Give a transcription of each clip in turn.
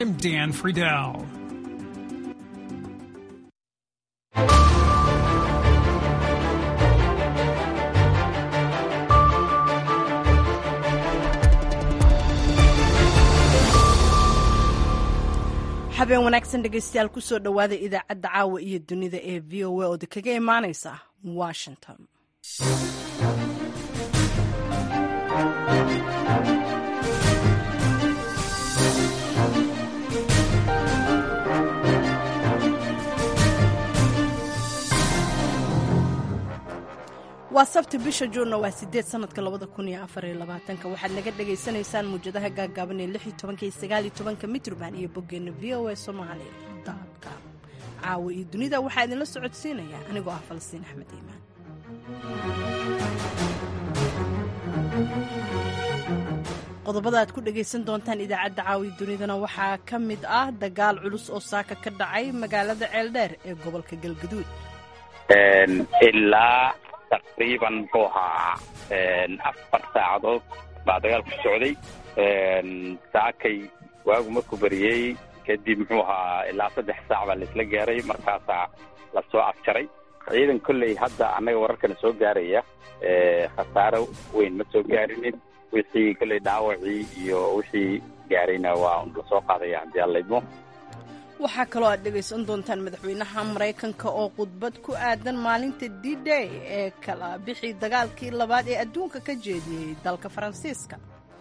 I'm Dan Friedel. habeen wanaagsan dhegaystayaal kusoo dhowaada idaacadda caawa iyo dunida ee v o a oo kaga imaaneysa washington waa sabti bisha juunna waa sideed sanadka labada kun iyo afar iyo labaatanka waxaad naga dhagaysanaysaan muwjadaha gaagaaban ee lix iyo tobanka iyo sagaal iyo tobanka mitrban iyo boggeena v o a somali com caawa iyo dunida waxaa idinla socodsiinaya anigoo ah falastiin axmed iimaan qodobada aad ku dhagaysan doontaan idaacadda caawiya dunidana waxaa ka mid ah dagaal culus oo saaka ka dhacay magaalada ceeldheer ee gobolka galgaduud ilaa taqriiban muxuu ahaa afar saacadood baa dagaalku socday saakay waagu markuu beriyey kadib muxuu ahaa ilaa saddex saac baa laisla gaaray markaasaa lasoo afjaray ciidan kolley hadda annaga wararkana soo gaaraya khasaaro weyn ma soo gaarinin wixii kolley dhaawacii iyo wixii gaarayna waa lasoo qaadaya haddii allaydmo waxaa kaloo aad dhegaysan doontaan madaxweynaha maraykanka oo khudbad ku aadan maalinta d day ee kala bixi dagaalkii labaad ee adduunka ka jeediyey dalka faransiiska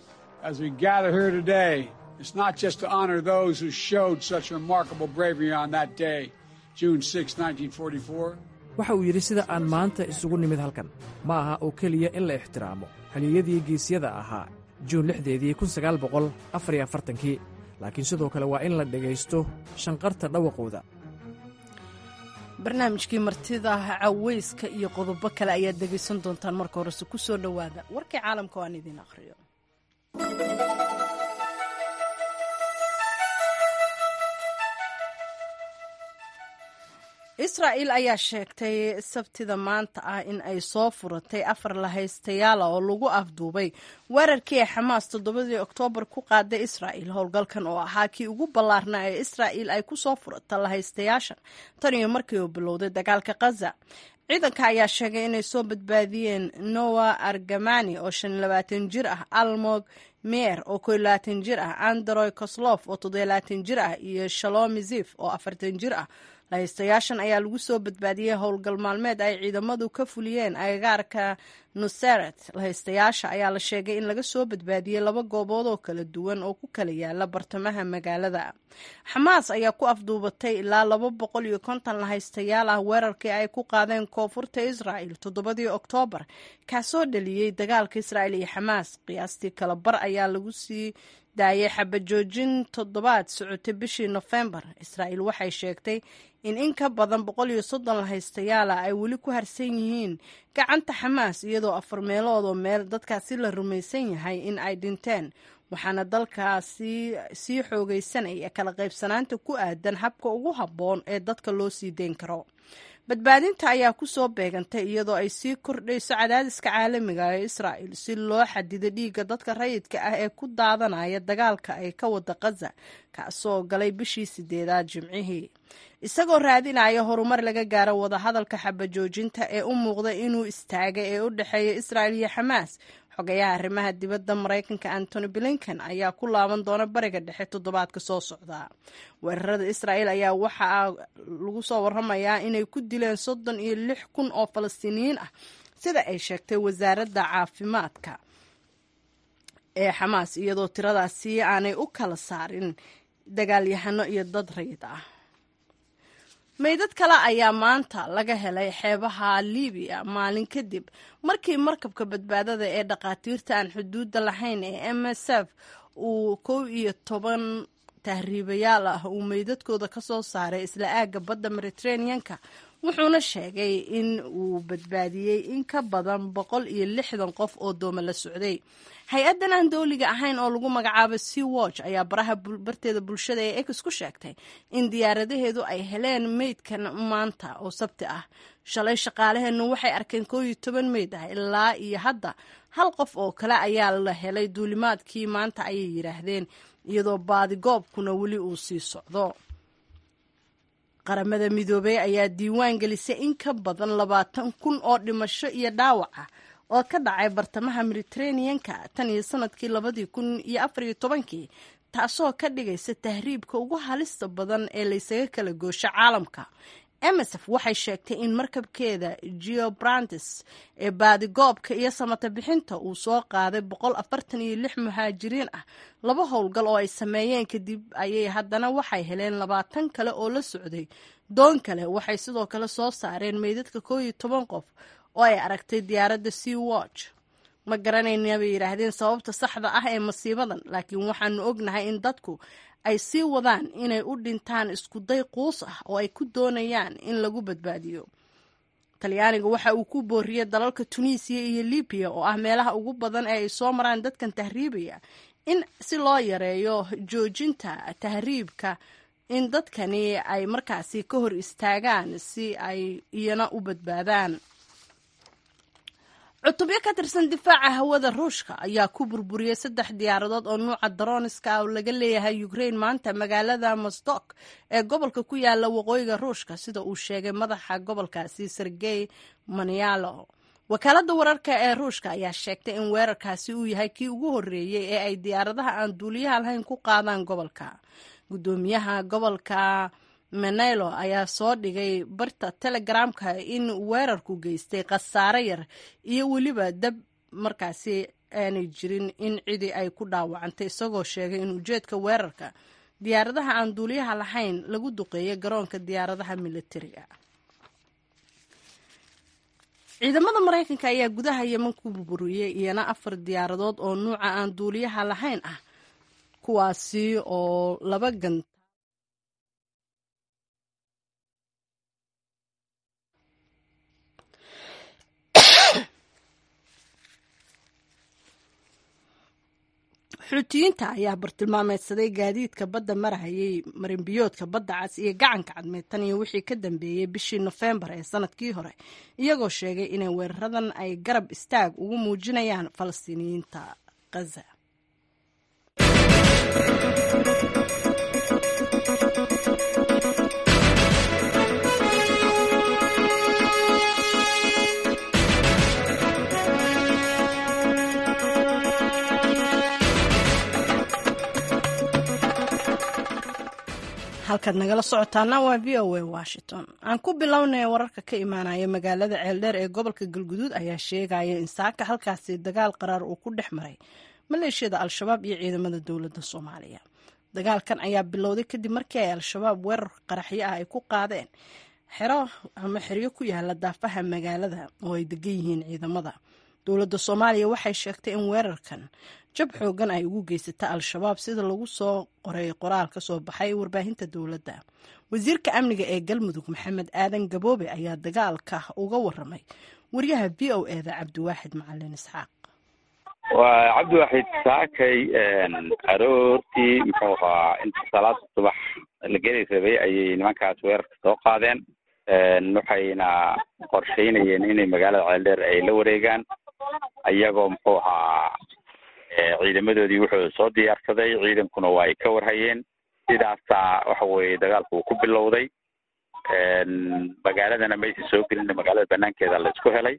waxa uu yidhi sida aan maanta isugu nimid halkan ma aha oo keliya in la ixtiraamo haliyadii geesyada ahaa juun lixdeedii kii laakiin sidoo kale waa in la dhegaysto shanqarta dhawaqooda barnaamijkii martida cawayska iyo qodobo kale ayaad dhegaysan doontaan marka horese ku soo dhowaada warkii caalamka oo aan idiin akhriyo israa'il ayaa sheegtay sabtida maanta ah in ay soo furatay afar lahaystayaala oo lagu afduubay weerarkii ay xamaas toddobadii oktoobar ku qaaday israa'il howlgalkan oo ahaa kii ugu ballaarnaa ee israa'il ay ku soo furata lahaystayaashan tan iyo markii uu bilowday dagaalka khaza ciidanka ayaa sheegay inay soo badbaadiyeen noa argamani oo shan iyo labaatan jir ah almog meer oo ko iyo labaatan jir ah androy koslof oo toddobiyo labaatan jir ah iyo shalomi zif oo afartan jir ah lahaystayaashan ayaa lagu soo badbaadiyey howlgal maalmeed ay ciidamadu ka fuliyeen agagaarka nuseret lahaystayaasha ayaa la sheegay in laga soo badbaadiyey laba goobood oo kala duwan oo ku kala yaala bartamaha magaalada xamaas ayaa ku afduubatay ilaa laba boqol iyo konton lahaystayaal ah weerarkii ay ku qaadeen koonfurta israa'il toddobadii oktoobar kaasoo dhaliyey dagaalka israa'il iyo xamaas qiyaastii kala bar ayaa lagu sii daayay xabajoojin toddobaad socotay bishii nofembar israa'il waxay sheegtay in in ka badan boqol iyo soddon lahaystayaala ay weli ku harsan yihiin gacanta xamaas iyadoo afar meeloodoo meel dadkaasi la rumaysan yahay in ay dhinteen waxaana dalkaasi sii xoogaysanaya kala qaybsanaanta ku aadan habka ugu habboon ee dadka loo sii deyn karo badbaadinta ayaa ku soo beegantay iyadoo ay sii kordhayso cadaadiska caalamiga ee israa'il si loo xadido dhiigga dadka rayidka ah ee ku daadanaya dagaalka ay ka wada khaza kaasoo galay bishii sideedaad jimcihii isagoo raadinaya horumar laga gaaro wadahadalka xabajoojinta ee u muuqda inuu istaagay ee u dhexeeya israa'il iyo xamaas xogayaha arrimaha dibadda maraykanka antony blinken ayaa ku laaban doona bariga dhexe toddobaadka soo socda weerarada israa'il ayaa waxaa lagu soo waramayaa inay ku dileen soddon iyo lix kun oo falastiiniyiin ah sida ay sheegtay wasaaradda caafimaadka ee xamaas iyadoo tiradaasi aanay u kala saarin dagaalyahano iyo dad rayid ah meydad kale ayaa maanta laga helay xeebaha libiya maalin kadib markii markabka badbaadada ee dhakhaatiirta aan xuduudda lahayn ee m s f uu kow iyo toban tahriibayaal ah uu meydadkooda ka soo saaray isla aagga badda mediteraneanka wuxuuna sheegay in uu badbaadiyey in ka badan boqol iyo lixdan qof oo dooma la socday hay-addan aan dowliga ahayn oo lagu magacaabo sea watch ayaa baraha barteeda bulshada ee ex ku sheegtay in diyaaradaheedu ay heleen meydkan maanta oo sabti ah shalay shaqaalaheennu waxay arkeen koo iyo toban meyd ah ilaa iyo hadda hal qof oo kale ayaa la helay duulimaadkii maanta ayay yidhaahdeen iyadoo baadigoobkuna weli uu sii socdo qaramada midoobey ayaa diiwaan gelisay in ka badan labaatan kun oo dhimasho iyo dhaawac ah oo ka dhacay bartamaha mediteraneanka tan iyo sanadkii labadii kun iyo afariyo tobankii taasoo ka dhigaysa tahriibka ugu halista badan ee laysaga kala goosho caalamka emsf waxay sheegtay in markabkeeda geobrandes ee baadigoobka iyo samata bixinta uu soo qaaday boqol afartan iyo lix muhaajiriin ah laba howlgal oo ay sameeyeen kadib ayay haddana waxay heleen labaatan kale oo la socday doon kale waxay sidoo kale soo saareen meydadka koo iyo toban qof oo ay aragtay diyaaradda sea watch ma garanayna bay yidhaahdeen sababta saxda ah ee masiibadan laakiin waxaanu ognahay in dadku ay sii wadaan inay u dhintaan iskuday quus ah oo ay ku doonayaan in lagu badbaadiyo talyaaniga waxa uu ku booriyey dalalka tunisiya iyo libiya oo ah meelaha ugu badan ee ay soo maraan dadkan tahriibaya in si loo yareeyo joojinta tahriibka in dadkani ay markaasi ka hor istaagaan si ay iyana u badbaadaan cutubyo ka tirsan difaaca hawada ruushka ayaa ku burburiyey saddex diyaaradood oo nuuca daroniska ah oo laga leeyahay ukraine maanta magaalada mosdok ee gobolka ku yaala waqooyiga ruushka sida uu sheegay madaxa gobolkaasi sergey manialo wakaaladda wararka ee ruushka ayaa sheegtay in weerarkaasi uu yahay kii ugu horreeyey ee ay diyaaradaha aan duuliyaha lahayn ku qaadaan gobolka guddoomiyaha gobolka menelo ayaa soo dhigay barta telegramka in weerarku geystay khasaare yar iyo weliba dab markaasi aanay jirin in cidi ay ku dhaawacantay isagoo sheegay in ujeedka weerarka diyaaradaha aan duuliyaha lahayn lagu duqeeyay garoonka diyaaradaha militariga ciidamada maraykanka ayaa gudaha yeman ku burburiyey iyana afar diyaaradood oo nuuca aan duuliyaha lahayn ah kuwaasi oo laba gan xuutiyiinta ayaa bartilmaameedsaday gaadiidka badda marahayay marinbiyoodka badda cas iyo gacanka cadmeed tan iyo wixii ka dambeeyey bishii nofembar ee sanadkii hore iyagoo sheegay inay weeraradan ay garab istaag ugu muujinayaan falastiiniyiinta khaza halkaad nagala socotaana waa v o a washington aan ku bilownay wararka ka imaanaya magaalada ceeldheer ee gobolka galguduud ayaa sheegaya in saaka halkaasi dagaal qaraar uu ku dhex maray maleeshiyada al-shabaab iyo ciidamada dowladda soomaaliya dagaalkan ayaa bilowday kadib markii ay al-shabaab weerar qaraxyo ah ay ku qaadeen xero ama xeryo ku yaala daafaha magaalada oo ay degan yihiin ciidamada dowladda soomaaliya waxay sheegtay in weerarkan jab xoogan ay ugu geysata al-shabaab sida lagu soo qoray qoraal ka soo baxay warbaahinta dowladda wasiirka amniga ee galmudug maxamed aadan gaboobe ayaa dagaalka uga waramay wariyaha v o eda cabdiwaaxid macalin isxaaq waa cabdiwaaxid saakay aroortii muxuu ahaa inta salaada subax la geli rabay ayay nimankaas weerarka soo qaadeen waxayna qorsheynayeen inay magaalada ceeldheer ay la wareegaan iyagoo muxuu ahaa ciidamadoodii wuxuu soo diyaarsaday ciidankuna waa ay ka warhayeen sidaasaa waxa weye dagaalku uu ku bilowday magaaladana maysa soo gelina magaalada banaankeeda la isku helay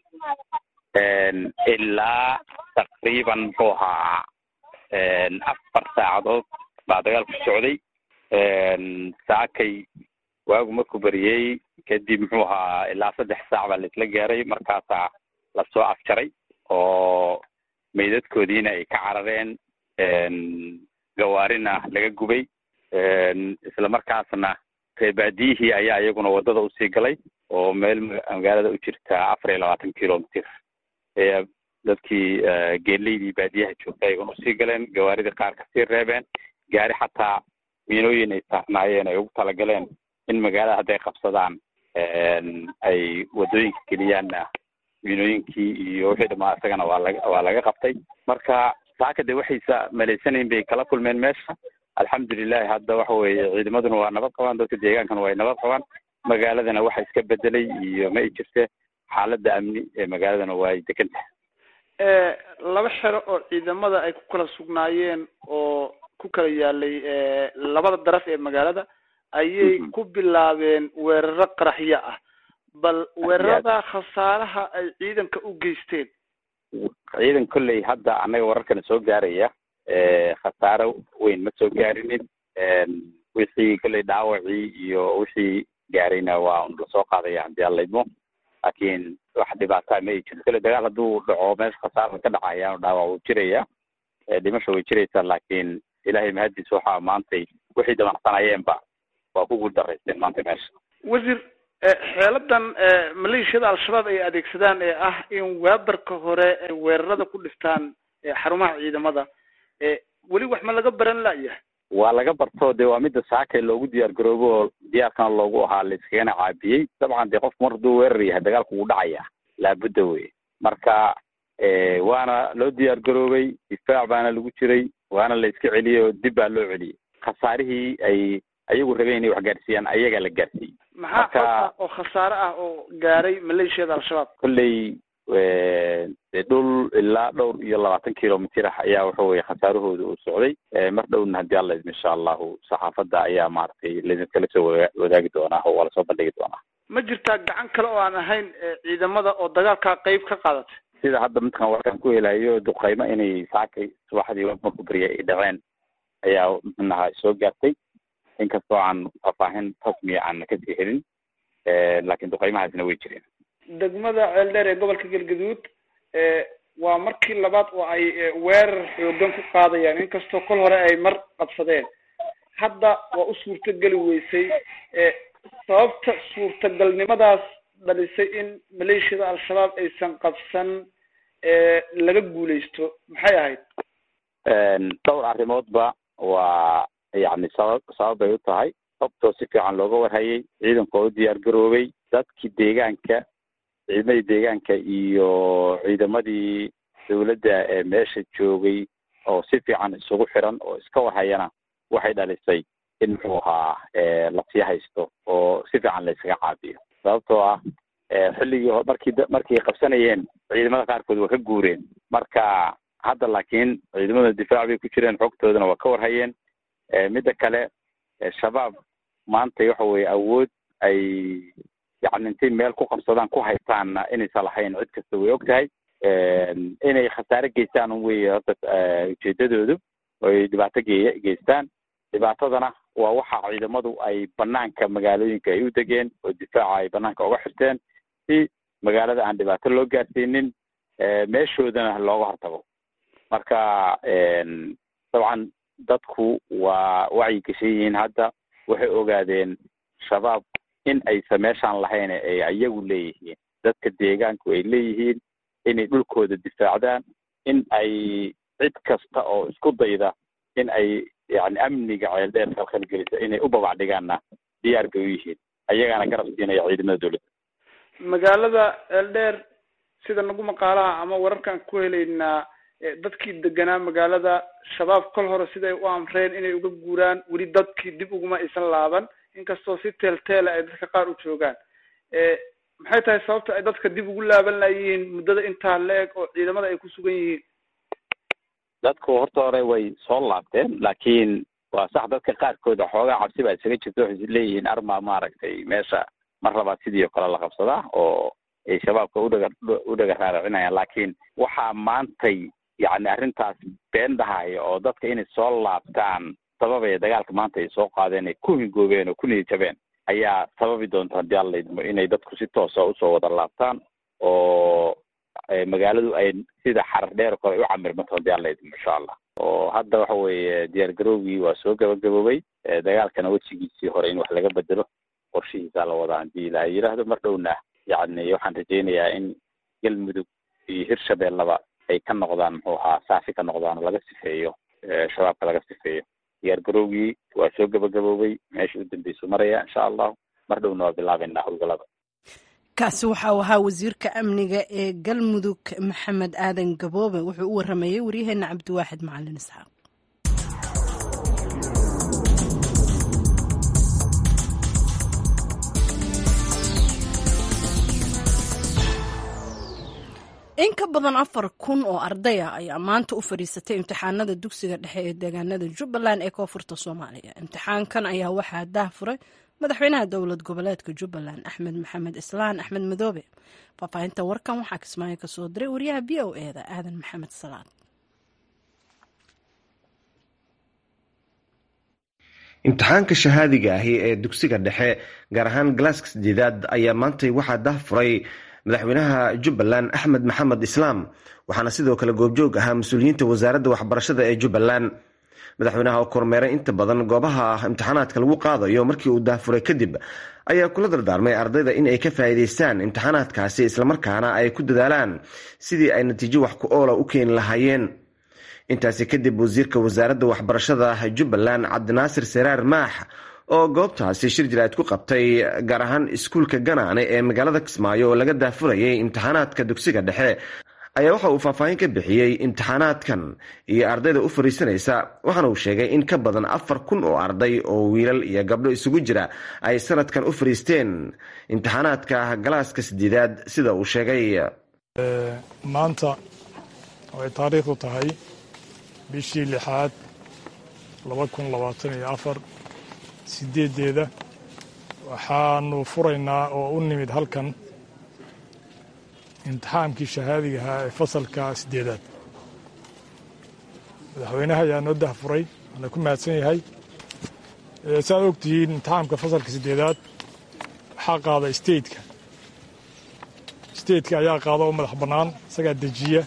ilaa taqriiban muxuu ahaa afar saacadood baa dagaalku socday saakay waagu markuu beriyey kadib muxuu ahaa ilaa saddex saac baa laisla gaaray markaasaa lasoo afjaray oo meydadkoodiina ay ka carareen gawaarina laga gubay isla markaasna reebaadiyihii ayaa iyaguna waddada usii galay oo meel magaalada u jirta afar iyo labaatan kilomitr ee dadkii geeleydii baadiyaha joogta ayaguna usii galeen gawaaridii qaar kasii reebeen gaari xataa miinooyin ay saarnaayeen ay ugu talagaleen in magaalada hadday qabsadaan ay waddooyinka geliyaanna miinooyinkii iyo wixii dhamaa isagana waa laga waa laga qabtay marka saaka de waxaysa malaysanayn bay kala kulmeen meesha alxamdulilahi hadda waxa weeye ciidamaduna waa nabad qabaan dadka deegaankana waa nabad qabaan magaaladana waxa iska bedelay iyo ma ay jirte xaaladda amni ee magaaladana waa ay degan tahay laba xero oo ciidamada ay ku kala sugnaayeen oo ku kala yaalay labada daraf ee magaalada ayay ku bilaabeen weeraro qaraxyo ah bal weerarada khasaaraha ay ciidanka u geysteen ciidan kolley hadda annaga wararkana soo gaaraya khasaaro weyn ma soo gaarinin wixii kolley dhaawacii iyo wixii gaarayna waa un lasoo qaadaya haddii aan laydmo laakiin wax dhibaataa ma ay jirto kolley dagaal hadduu dhaco meesha khasaara ka dhacaya dhaawac wuu jiraya dhimasha way jiraysaa laakiin ilaahay mahadiis waxaa maantay wixii damacsanayeenba waa ku guuldaraysteen maanta meesha wasiir xeeladan maleeshiyada al-shabaab ay adeegsadaan ee ah in weerarka hore ay weerarada ku dhiftaan xarumaha ciidamada weli wax ma laga baran la'yahay waa laga barto de waa midda saakay loogu diyaar garoobo oo diyaarkana loogu ahaa layskagana caabiyey dabcan dee qofku mar hadduu weerar yahay dagaalku wuu dhacaya laabudda wey marka waana loo diyaar garoobay difaac baana lagu jiray waana la iska celiyey oo dib baa loo celiyey khasaarihii ay ayagu rabeen inay wax gaarsiiyaan ayagaa la gaarsiiyey maxaa oo khasaare ah oo gaaray maleeshiyada al-shabaab kolley de dhul ilaa dhowr iyo labaatan kilomitr ah ayaa waxa weye khasaarahooda uu socday mar dhowna haddii alla idmo insha allahu saxaafadda ayaa maaragtay laidinkala soo wadaagi doonaa oo waa lasoo bandhigi doonaa ma jirtaa gacan kale oo aan ahayn ciidamada oo dagaalkaa qeyb ka qaadatay sida hadda midkan warkaan ku helayo duqeymo inay saakay subaxdii marku beriya ay dhaceen ayaa mxunaha soo gaartay inkastoo aan faahfaahin rasmiya aan kasii helin laakiin duqeymahaasna way jireen degmada ceeldheer ee gobolka galgaduud waa markii labaad oo ay weerar xoogan ku qaadayaan inkastoo kol hore ay mar qabsadeen hadda waa u suurtogeli weysay sababta suurtagalnimadaas dhalisay in maleeshiyada al-shabaab aysan qabsan laga guuleysto maxay ahayd dhowr arrimoodba waa yani sabab sabab bay u tahay sababtoo si fiican looga warhayay ciidanka oo u diyaar garoobay dadkii deegaanka ciidamadii deegaanka iyo ciidamadii dawladda ee meesha joogay oo si fiican isugu xiran oo iska warhayana waxay dhalisay in muxuu ahaa lasii haysto oo si fiican la iskaga caabiyo sababtoo ah xilligii markii markay qabsanayeen ciidamada qaarkood waa ka guureen marka hadda laakiin ciidamada difaac bay ku jireen xogtoodana waa ka warhayeen midda kale shabaab maanta waxa weye awood ay yani intay meel ku qabsadaan ku haystaanna inaysan lahayn cid kasta way og tahay inay khasaare geystaan un wey horta ujeedadoodu oy dhibaato ge geystaan dhibaatadana waa waxa ciidamadu ay banaanka magaalooyinka ay u degeen oo difaaca ay banaanka uga xirteen si magaalada aan dhibaato loo gaarsiinin meeshoodana looga hortago marka dabcan dadku waa wacyi gashan yihiin hadda waxay ogaadeen shabaab in aysan meeshaan lahayn ay iyagu leeyihiin dadka deegaanku ay leeyihiin inay dhulkooda difaacdaan in ay cid kasta oo isku dayda in ay yani amniga ceeldheer kalkhalgelisa inay u babacdhigaanna diyaar bay u yihiin ayagaana garab siinaya ciidamada dawladda magaalada ceeldheer sida nagu maqaalaha ama wararkaan ku helaynaa dadkii deganaa magaalada shabaab kol hore siday u amreen inay uga guuraan weli dadkii dib uguma aysan laaban inkastoo si teelteela ay dadka qaar u joogaan maxay tahay sababta ay dadka dib ugu laaban layihiin muddada intaa la-eg oo ciidamada ay ku sugan yihiin dadku horta hore way soo laabteen laakiin waa sax dadka qaarkooda xoogaa cabsi baa isaga jirta waxay leeyihiin arma maaragtay meesha mar labaad sidii oo kale la qabsadaa oo ay shabaabka udhaga u dhaga raaracinayaan laakiin waxaa maantay yani arrintaas been dhahaya oo dadka inay soo laabtaan sababaya dagaalka maanta ay soo qaadeen ay ku hingoobeen oo ku niyajabeen ayaa sababi doonta haddii alla idmo inay dadku si toosa usoo wada laabtaan oo magaaladu ay sida xarar dheer kale ay u camirmato haddii alla idmo insha allah oo hadda waxa weeye diyaar garowgii waa soo gabagaboobay dagaalkana wejigiisii hore in wax laga bedelo qorshihiisaa la wadaa haddii ilaa yidhaahdo mar dhowna yacni waxaan rajaynayaa in galmudug iyo hirshabeellaba ay ka noqdaan muxuu ahaa saafi ka noqdaan oo laga sifeeyo shabaabka laga sifeeyo diyaar garowgii waa soo gabagaboobay meesha u dambeysu maraya insha allahu mar dhowna waa bilaabeynaa howlgalada kaasi waxau ahaa wasiirka amniga ee galmudug maxamed aadan gaboobe wuxuu u waramayey waryaheena cabdiwaaxid macalin isxaaq in ka badan afar kun oo ardaya ayaa maanta u fadhiisatay imtixaanada dugsiga dhexe ee deegaanada jubbaland ee koonfurta soomaaliya imtixaankan ayaa waxaa daahfuray madaxweynaha dowlad goboleedka jubbaland axmed maxamed islaan axmed madoobe faahfaahinta warkan waxaa kismaayo kasoo diray wariyaha b o eda aadan maxamed salaad imtixaanka shahaadiga ahi ee dugsiga dhexe gaar ahaan galaaska sideedaad ayaa maantay waxaa dahfuray madaxweynaha jubbaland axmed maxamed islaam waxaana sidoo kale goobjoog ahaa mas-uuliyiinta wasaaradda waxbarashada ee jubbaland madaxweynaha oo kormeeray inta badan goobaha imtixaanaadka lagu qaadayo markii uu dahfuray kadib ayaa kula dardaarmay ardayda in ay ka faa'iidaystaan imtixaanaadkaasi islamarkaana ay ku dadaalaan sidii ay natiijo wax ku oola u keeni lahaayeen intaasi kadib wasiirka wasaaradda waxbarashada jubbaland cabdinaasir saraar maax oo goobtaasi shir jiraad ku qabtay gaar ahaan iskuulka ganaane ee magaalada kismaayo oo laga daafurayay imtixaanaadka dugsiga dhexe ayaa waxa uu faahfaahin ka bixiyey imtixaanaadkan iyo ardayda u fariisanaysa waxaana uu sheegay in ka badan afar kun oo arday oo wiilal iyo gabdho isugu jira ay sanadkan u fariisteen imtixaanaadka galaaska sideedaad sida uu sheegay maanta ay taariikhdu tahay bishii lixaad laba kun labaatan iyo afar sideedeeda waxaanu furaynaa oo u nimid halkan imtixaankii shahaadiga ahaa ee fasalka sideedaad madaxweynaha ayaa noo dahfuray waana ku mahadsan yahay saaad ogtihiin imtixaamka fasalka sideedaad waxaa qaada stateka stateka ayaa qaada oo madax bannaan isagaa dejiya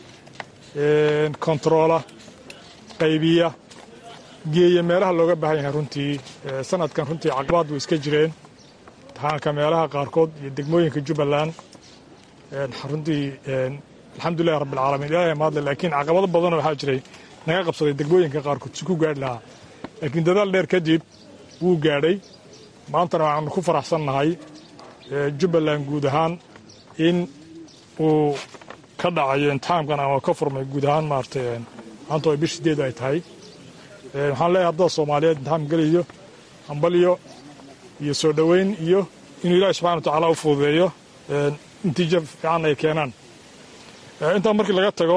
kontaroola qaybiya geeya meelaha looga baahan yahay runtii sanadkan runtii caqabaad way iska jireen imtixaanka meelaha qaarkood iyo degmooyinka jubbaland runtii alxamdulilahi rabbilcaalamiin ilahay mahadle laakiin caqabado badanoo waxaa jiray naga qabsaday degmooyinka qaarkood si ku gaadhi lahaa laakiin dadaal dheer kadib wuu gaadhay maantana waxaanu ku faraxsannahay jubbaland guud ahaan in uu ka dhacayo imtixaamkan ama ka furmay guud ahaan maaragtay maanta ay bish sideed ay tahay waxaan leeyahay ardada soomaaliyeed imtixaam geliyo hambalyo iyo soo dhoweyn iyo inuu ilaahi subxana wa tacaala u fududeeyo natiijo fiican ay keenaan intaa markii laga tago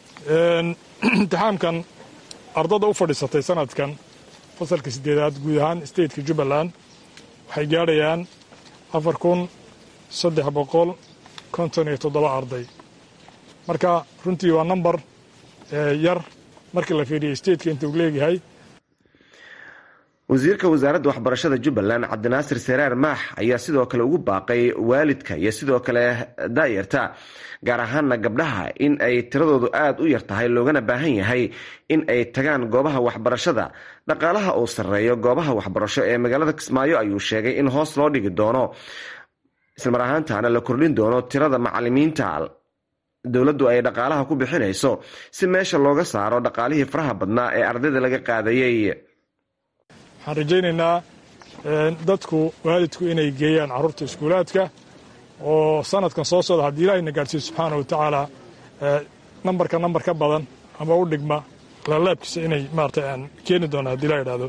imtixaamkan ardada u fadhiisatay sanadkan fasalka sideedaad guud ahaan stateka jubbaland waxay gaadhayaan afar kun saddex boqol konton iyo toddoba arday marka runtii waa number yar markii la fiiriyo stateka inta uu leegyahay wasiirka wasaaradda waxbarashada jubbaland cabdinaasir saraar maax ayaa sidoo kale ugu baaqay waalidka iyo sidoo kale daayarta gaar ahaana gabdhaha in ay tiradoodu aada u yar tahay loogana baahan yahay in ay tagaan goobaha waxbarashada dhaqaalaha uu sarreeyo goobaha waxbarasho ee magaalada kismaayo ayuu sheegay in hoos loo dhigi doono islamar ahaantaana la kordhin doono tirada macalimiinta dowladdu ay dhaqaalaha ku bixinayso si meesha looga saaro dhaqaalihii faraha badnaa ee ardayda laga qaadayey waxaan rajaynaynaa dadku waalidku inay geeyaan carruurta iskuulaadka oo sanadkan soo socda haddii ilaahayna gaadhsiiyo subxaana wa tacaala nambarka nambar ka badan ama u dhigma lalaabkiisa inay maarata aan keeni doona hadii la idhaahdo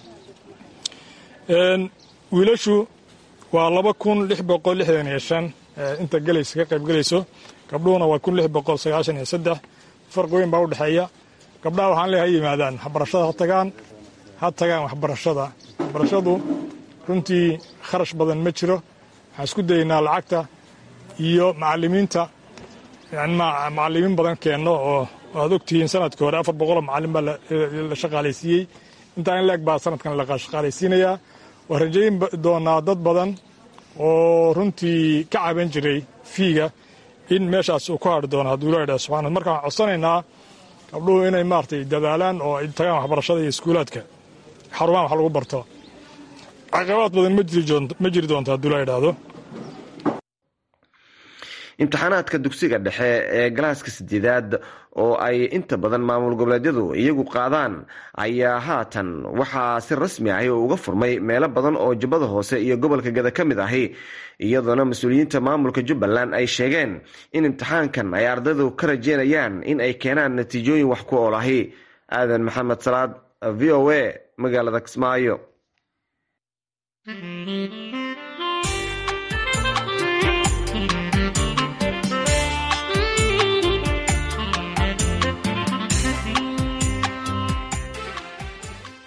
wiilashu waa laba kun lix boqol lixdan iyo shan inta gelaysa ka qayb gelayso gabdhuhuna waa kun lix boqol sagaashan iyo saddex farqi weyn baa u dhexeeya gabdhaha waxaan leeyahay ha yimaadaan waxbarashada ha tagaan ha tagaan waxbarashada waxbarashadu runtii kharash badan ma jiro waxaan isku dayaynaa lacagta iyo macalimiinta macalimiin badan keenno oo aad ogtihiin sanadkii hore afar boqoloo macalin baa la shaqaalaysiiyey intaa in leeg baa sanadkan la shaqaalaysiinayaa waa rajayn doonaa dad badan oo runtii ka caban jiray fiiga in meeshaas uu ku hadhi doono hadduu la idhaha subxana marka waxaan codsanaynaa gabdhuhu inay maaragtay dadaalaan oo ay tagaan waxbarashada iyo iskuulaadka xarumaha wax lagu barto caqabaad badan ma jiri doonto hadduu la idhaahdo imtixaanaadka dugsiga dhexe ee galaaska sideedaad oo ay inta badan maamul goboleedyadu iyagu qaadaan ayaa haatan waxaa si rasmi ahi oo uga furmay meelo badan oo jubbada hoose iyo gobolka gada ka mid ahi iyadoona mas-uuliyiinta maamulka jubbaland ay sheegeen in imtixaankan ay ardaydu ka rajeynayaan in ay keenaan natiijooyin wax ku ool ahi aadan maxamed salaad v o a magaalada kismaayo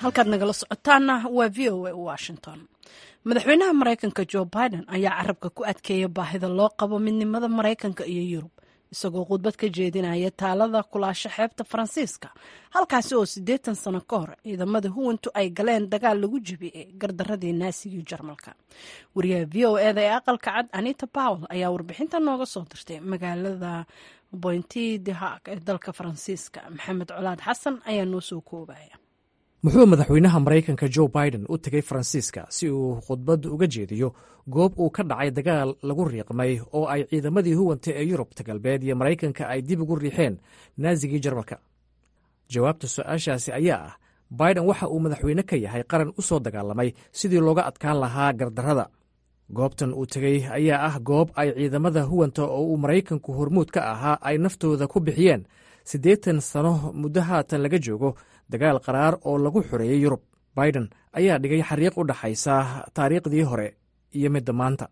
halkaad nagala socotaana waa v o a washington madaxweynaha maraykanka jo biden ayaa carabka ku adkeeya baahida loo qabo midnimada maraykanka iyo yurub isagoo khudbad ka jeedinaya taalada kulaasho xeebta faransiiska halkaasi oo siddeetan sano ka hor ciidamada huwantu ay galeen dagaal lagu jebiyey gardaradii naasiga jarmalka wariyaha v o eda ee aqalka cad anita powell ayaa warbixinta nooga soo dirtay magaalada bointi de haag ee dalka faransiiska maxamed colaad xasan ayaa noo soo koobaya muxuu madaxweynaha maraykanka jo biden u tegay faransiiska si uu khudbad uga jeediyo goob uu ka dhacay dagaal lagu riiqmay oo ay ciidamadii huwanta ee yurubta galbeed iyo maraykanka ay dib ugu riixeen naasigii jarmalka jawaabta su-aashaasi ayaa ah biden waxa uu madaxweyne ka yahay qaran u soo dagaalamay sidii looga adkaan lahaa gardarrada goobtan uu tegey ayaa ah goob ay ciidamada huwanta oo uu maraykanku hormuud ka ahaa ay naftooda ku bixiyeen siddeetan sano muddo haatan laga joogo dagaal qaraar oo lagu xoreeyey yurub biden ayaa dhigay xariiq u dhaxaysa taariikhdii hore iyo midda maanta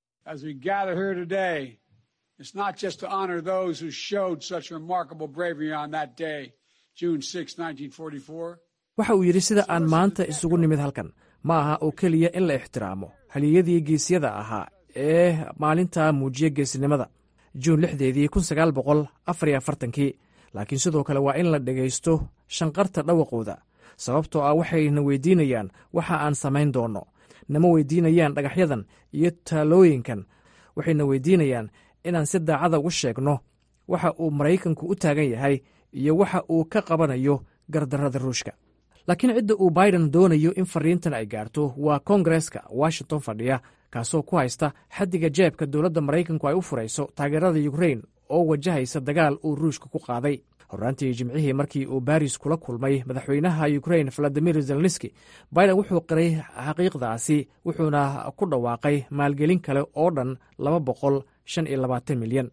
waxa uu yidhi sida aan maanta isugu nimid halkan ma aha oo keliya in la ixtiraamo haliyadii geesyada ahaa ee maalintaa muujiya geesinimada juun lixdeedii kun sagaal boqol afar iyo afartankii laakiin sidoo kale waa in la dhegaysto shanqarta dhawaqooda sababtoo ah waxayna weydiinayaan waxa aan samayn doonno nama weydiinayaan dhagaxyadan iyo taalooyinkan waxayna weydiinayaan inaan si daacada ugu sheegno waxa uu maraykanku u taagan yahay iyo waxa uu ka qabanayo gardarrada ruushka laakiin cidda uu biden doonayo in fariintan ay gaarto waa kongareska washington fadhiya kaasoo ku haysta xaddiga jeebka dowladda maraykanku ay u furayso taageerada yukrain oo wajahaysa dagaal uu ruushka ku qaaday horraantii jimcihii markii uu baris kula kulmay madaxweynaha ukrain valadimir zelenski biden wuxuu qiray xaqiiqdaasi wuxuuna ku dhawaaqay maalgelin kale oo dhan laba boqol shan iyo labaatan milyan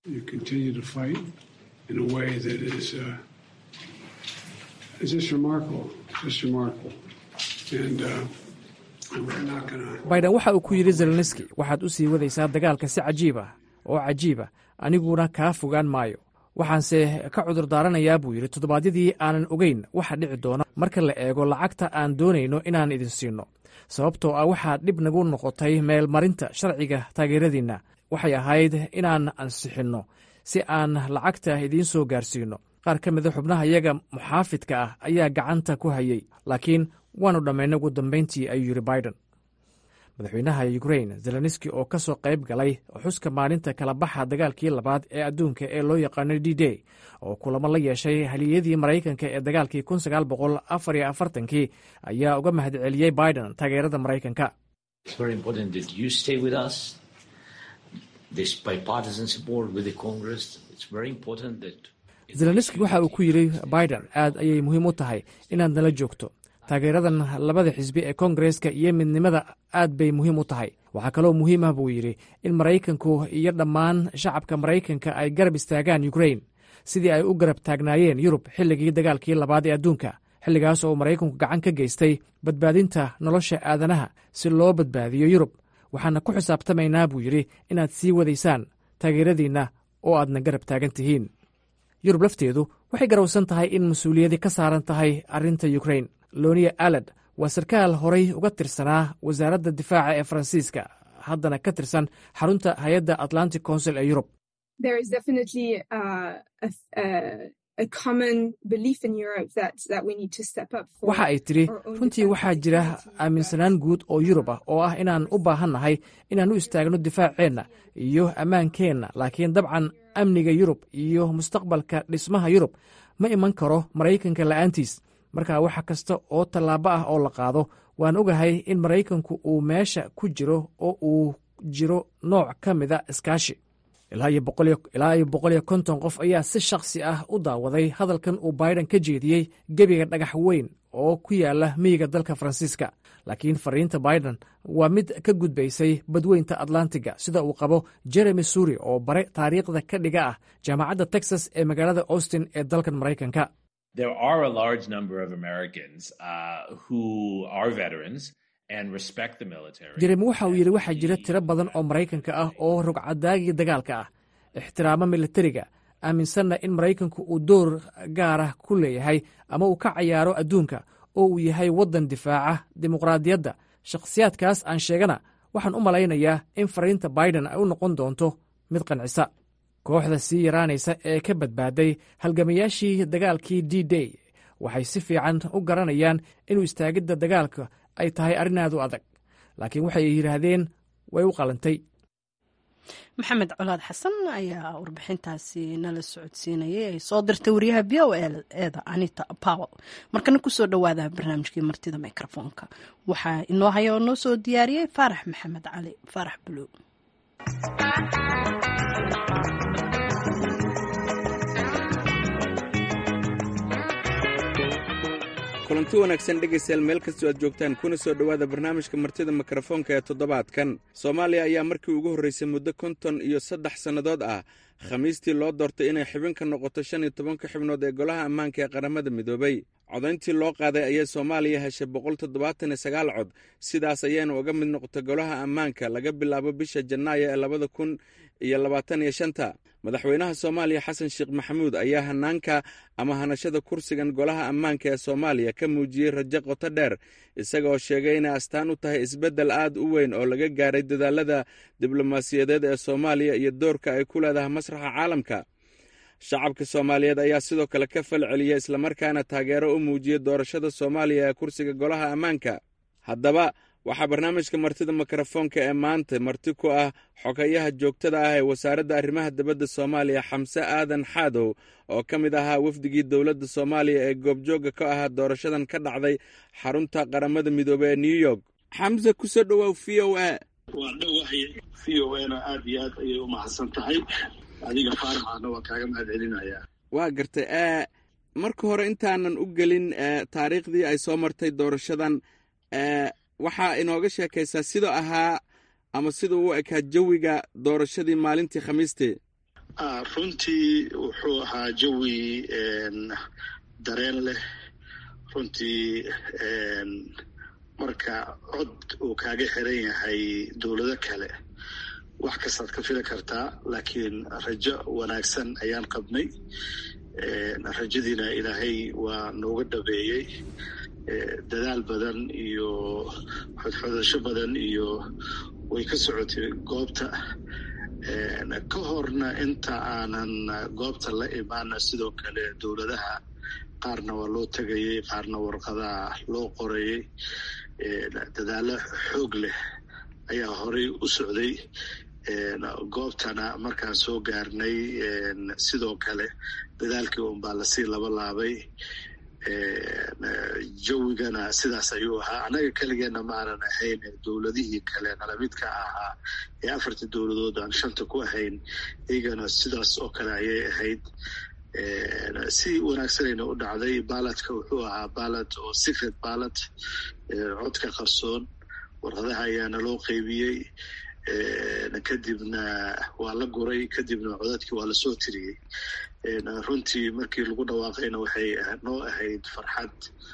biden waxa uu ku yidhi zelenski waxaad u sii wadaysaa dagaalka si cajiib ah oo cajiiba aniguna kaa fogaan maayo waxaanse ka cudur daaranayaa buu yidhi toddobaadyadii aanan ogeyn waxa dhici doona marka la eego lacagta aan doonayno inaan idin siinno sababtoo ah waxaa dhib nagu noqotay meelmarinta sharciga taageeradiinna waxay ahayd inaan ansixinno si aan lacagta idiin soo gaarsiinno qaar ka mida xubnaha iyaga muxaafidka ah ayaa gacanta ku hayey laakiin waannu dhammaynay ugu dambayntii ayuu yidhi biden madaxweynaha ukrain zelenski oo ka soo qayb galay xuska maalinta kala baxa dagaalkii labaad ee adduunka ee loo yaqaano d day oo kulamo la yeeshay haliyadii maraykanka ee dagaalkii kun sagaal boqol afar iyo afartankii ayaa uga mahadceliyey biden taageerada maraykanka zelenski waxa uu ku yidhi biden aad ayay muhiim u tahay inaad nala joogto taageeradan labada xisbi ee kongareska iyo midnimada aad bay muhiim u tahay waxaa kaloo muhiim ah buu yidhi in maraykanku iyo dhammaan shacabka maraykanka ay garab istaagaan ukrain sidii ay u garab taagnaayeen yurub xilligii dagaalkii labaad ee adduunka xilligaas oo maraykanku gacan ka geystay badbaadinta nolosha aadanaha si loo badbaadiyo yurub waxaana ku xisaabtamaynaa buu yidhi inaad sii wadaysaan taageeradiinna oo aadna garab taagan tihiin yurub lafteedu waxay garowsan tahay in mas-uuliyadi ka saaran tahay arrinta ukrain loniya alad waa sarkaal horay uga tirsanaa wasaaradda difaaca ee faransiiska haddana ka tirsan xarunta hay-adda atlantic council ee yurub waxa ay tidhi runtii waxaa jira aaminsanaan guud oo yurub ah oo ah inaan u baahannahay inaan u istaagno difaaceenna iyo ammaankeenna laakiin dabcan amniga yurub iyo mustaqbalka dhismaha yurub ma iman karo maraykanka la'aantiis marka wax kasta oo tallaabo ah oo la qaado waan ogahay in maraykanku uu meesha ku jiro oo uu jiro nooc ka mida iskaashi ilaa iyo boqol iyo konton qof ayaa si shakhsi ah u daawaday hadalkan uu biden ka jeediyey gebiga dhagax weyn oo ku yaala miyiga dalka faransiiska laakiin fariinta biden waa mid ka gudbaysay badweynta atlantiga sida uu qabo jeremy suri oo bare taariikhda ka dhiga ah jaamacadda texas ee magaalada austin ee dalkan maraykanka there are a large number of Americans uh, who are veterans and respect the military. jeremi waxa uu yidhi waxaa jira tiro badan oo maraykanka ah oo rogcadaagii dagaalka ah ixtiraamo militariga aaminsanna in maraykanku uu door gaar ah ku leeyahay ama uu ka cayaaro adduunka oo uu yahay waddan difaaca dimuqraadiyadda shakhsiyaadkaas aan sheegana waxaan u malaynayaa in fariinta baiden ay u noqon doonto mid qancisa kooxda sii yaraanaysa ee ka badbaaday halgamayaashii dagaalkii d day waxay si fiican u garanayaan inuu istaagidda dagaalka ay tahay arrin aad u adag laakiin waxay yidhaahdeen way u qalantay maxamed colaad xasan ayaa warbixintaasi nala socodsiinayay ay soo dirtay wariyaha v o eeda anita powell markana kusoo dhowaada barnaamijkii martida mikrofoonka waxaa inoo haya oo noo soo diyaariyey faarax maxamed cali faarax buluug kulanti wanaagsan dhegaystayaal meel kastoo aad joogtaan kuna soo dhowaada barnaamijka martida mikrofoonka ee toddobaadkan soomaaliya ayaa markii ugu horraysay muddo konton iyo saddex sannadood ah khamiistii loo doortay inay xubin ka noqoto shan iyo tobanka xubnood ee golaha ammaanka ee qaramada midoobay codayntii loo qaaday ayay soomaaliya heshay boqol toddobaatan iyo sagaal cod sidaas ayayna uga mid noqotay golaha ammaanka laga bilaabo bisha janaayo ee labada kun iyo labaatan iyo shanta madaxweynaha soomaaliya xasan sheekh maxamuud ayaa hanaanka ama hanashada kursigan golaha ammaanka ee soomaaliya ka muujiyey rajo qoto dheer isagaoo sheegay inay astaan u tahay isbeddel aad u weyn oo laga gaaray dadaalada diblomaasiyadeed ee soomaaliya iyo doorka ay ku leedahay masraxa caalamka shacabka soomaaliyeed ayaa sidoo kale ka fal celiya islamarkaana taageero u muujiyey doorashada soomaaliya ee kursiga golaha ammaanka haddaba waxaa barnaamijka martida mikrofoonka ee maanta marti ku ah xogayaha joogtada ah ee wasaaradda arrimaha dibadda soomaaliya xamse aadan xaadow oo ka mid ahaa wafdigii dowladda soomaaliya ee goobjoogga ka ahaa doorashadan ka dhacday xarunta qaramada midoobey ee new york xamse kusoo dhowaaw v o a waa dhowahay v o a na aad iyo aad ayay u mahadsan tahay adiga faaraxaana waa kaaga mahad celinayaa waa gartay marka hore intaanan u gelin taariikhdii ay soo martay doorashadan waxaa inooga sheekaysaa sidoo ahaa ama siduu u ekaa jawiga doorashadii maalintii khamiistee runtii wuxuu ahaa jawi dareen leh runtii marka cod uu kaaga xiran yahay dowlado kale wax kastaad ka fili kartaa laakiin rajo wanaagsan ayaan qabnay rajadiina ilaahay waa nooga dhabeeyey dadaal badan iyo xodxodasho badan iyo way ka socotay goobta ka horna inta aanan goobta la imaana sidoo kale dowladaha qaarna waa loo tegayay qaarna warqadaha loo qorayay dadaalo xoog leh ayaa horey u socday goobtana markaan soo gaarnay sidoo kale dadaalkii unbaa lasii laba laabay jawigana sidaas ayuu ahaa annaga keligeena maanan ahayn dowladihii kale nalamidka ahaa ee afartii dowladood aan shanta ku ahayn iyagana sidaas oo kale ayay ahayd si wanaagsanayna u dhacday baaladka wuxuu ahaa baalad oo secret baalad codka qarsoon warqadaha ayaana loo qeybiyey kadibna waa la guray kadibna codadkii waa lasoo tiriyey runtii markii lagu dhawaaqayna waxay noo ahayd farxad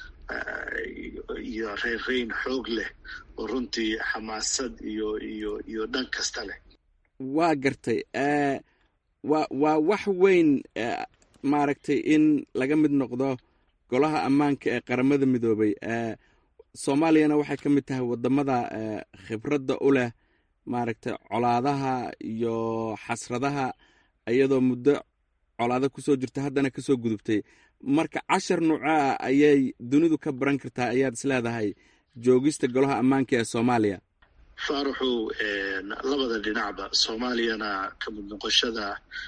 iyo reynreyn xoog leh oo runtii xamaasad iyo iyo iyo dhan kasta leh waa gartay wa waa wax weyn maaragtay in laga mid noqdo golaha ammaanka ee qaramada midoobay soomaaliyana waxay ka mid tahay wadamada khibradda u leh maaragtay colaadaha iyo xasradaha iyadoo muddo colaado kusoo jirta haddana kasoo gudubtay marka cashar nuucoa ayay dunidu ka baran kartaa ayaad is leedahay joogista golaha ammaanka ee soomaaliya faaraxow labada dhinacba soomaaliyana ka mid noqoshada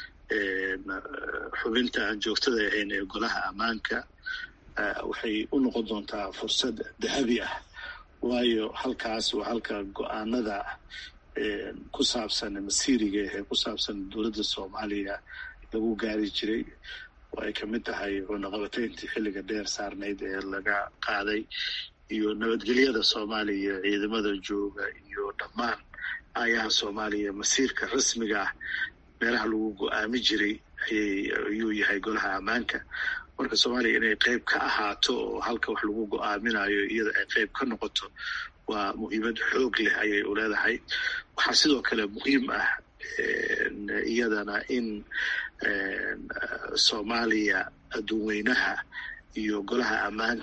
xubinta aan joogtada ahayn ee golaha ammaanka waxay u noqon doontaa fursad dahabi ah waayo halkaas waa halka go-aanada ku saabsan masiiriga ee ku saabsan dowladda soomaaliya lagu gaari jiray oo ay kamid tahay cunaqabatayntii xilliga dheer saarnayd ee laga qaaday iyo nabadgelyada soomaaliya ciidamada jooga iyo dhammaan ayaha soomaaliya masiirka rasmiga ah meelaha lagu go-aami jiray ayuu yahay golaha ammaanka marka soomaaliya inay qeyb ka ahaato oo halka wax lagu go-aaminayo iyada ay qeyb ka noqoto waa muhiimad xoog leh ayay u leedahay waxaa sidoo kale muhiim ah iyadana in soomaaliya adduunweynaha iyo golaha ammaanka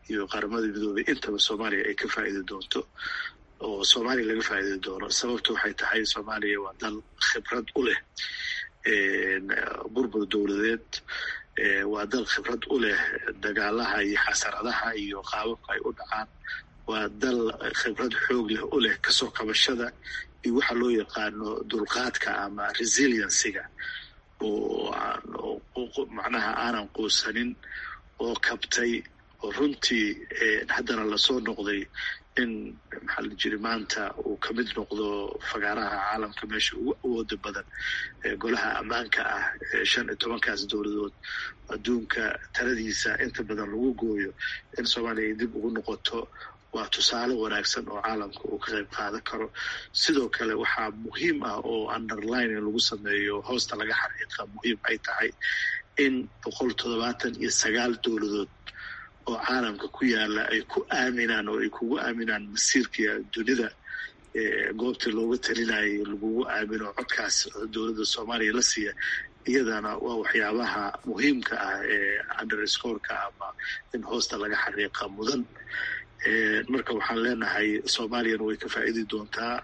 iyo qaramada midoobay intaba soomaaliya ay ka faa'iidi doonto oo soomaaliya laga faa'iidi doono sababta waxay tahay soomaaliya waa dal khibrad u leh burbur dowladeed waa dal khibrad u leh dagaalaha iyo xasaradaha iyo qaababka ay u dhacaan waa dal khibrad xoog leh u leh kasoo kabashada iyo waxa loo yaqaano dulqaadka ama resiliencyga oo macnaha aanan quusanin oo kabtay oo runtii haddana lasoo noqday in maxaa la jiri maanta uu ka mid noqdo fagaaraha caalamka meesha ugu awooda badan golaha ammaanka ah shan iyo tobankaas dowladood adduunka taladiisa inta badan lagu gooyo in soomaaliya ay dib ugu noqoto waa tusaale wanaagsan oo caalamka uu ka qayb qaadan karo sidoo kale waxaa muhiim ah oo underlining lagu sameeyo hoosta laga xaqiiqa muhiim ay tahay in boqol toddobaatan iyo sagaal dowladood oo caalamka ku yaala ay ku aaminaan oo ay kugu aaminaan masiirka dunida goobtii looga talinayay lagugu aamino codkaas dowladda soomaaliya la siiya iyadana waa waxyaabaha muhiimka ah ee underscoreka ama in hoosta laga xaqiiqa mudan marka waxaan leenahay soomaaliyana way ka faa'iidi doontaa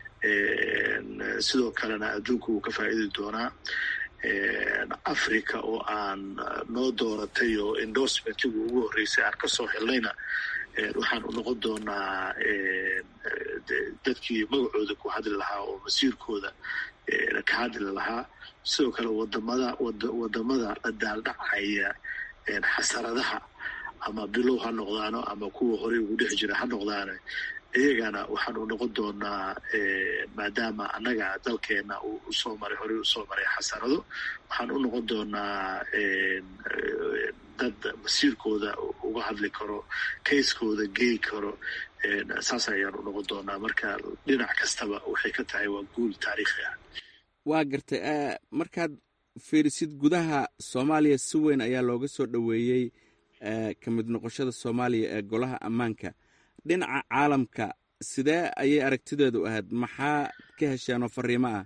sidoo kalena adduunka wuu ka faa'iidi doonaa africa oo aan noo dooratay oo endorsementigu ugu horreysay aan kasoo helnayna waxaan u noqon doonaa dadkii magacooda ku hadli lahaa oo masiirkooda ka hadli lahaa sidoo kale wadamada wadamada la daaldhacaya xasaradaha ama bilow ha noqdaano ama kuwa horey ugu dhex jira ha noqdaane iyagana waxaan u noqon doonaa maadaama annaga dalkeena uu usoo maray horey usoo maray xasarado waxaan u noqon doonaa dad masiirkooda uga hadli karo kayskooda gey karo saas ayaan u noqon doonaa marka dhinac kastaba waxay ka tahay waa guul taariikhi ah waa gartay markaad fiirisid gudaha soomaaliya si weyn ayaa looga soo dhoweeyey ka mid noqoshada soomaaliya ee golaha ammaanka dhinaca caalamka sidee ayay aragtideedu ahayd maxaa ka hesheen oo fariimo ah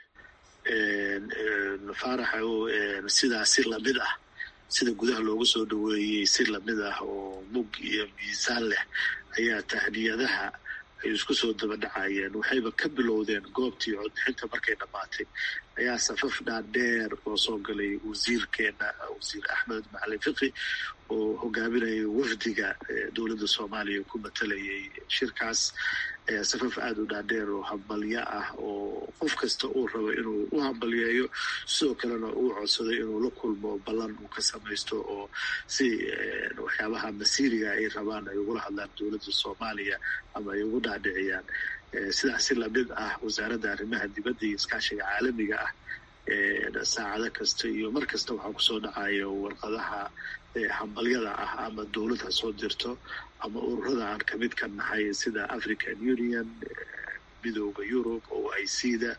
faaraxow sidaa si lamid ah sida gudaha looga soo dhoweeyey si lamid ah oo mug iyo miisaan leh ayaa tahniyadaha ay isku soo daba dhacayeen waxayba ka bilowdeen goobtii codbixinta markay dhammaatay ayaa safaf dhaadheer oo soo galay wasiirkeena wasiir axmed macalin fiqi oo hogaaminayay wafdiga dowladda soomaaliya ku matalayay shirkaas safaf aada u dhaadheer oo hambalyo ah oo qof kasta uu rabo inuu u hambalyeeyo sidoo kalena uu codsaday inuu la kulmo ballan uu ka samaysto oo si waxyaabaha masiiriga ay rabaan ay ugula hadlaan dowladda soomaaliya ama ay ugu dhaadhiciyaan sidaas si lamid ah wasaaradda arrimaha dibadda iyo iskaashiga caalamiga ah saacado kasta iyo mar kasta waxaa kusoo dhacayo warqadaha hambalyada ah ama dowlad ha soo dirto ama ururada aan kamid ka nahay sida african union midooda yurub o i c da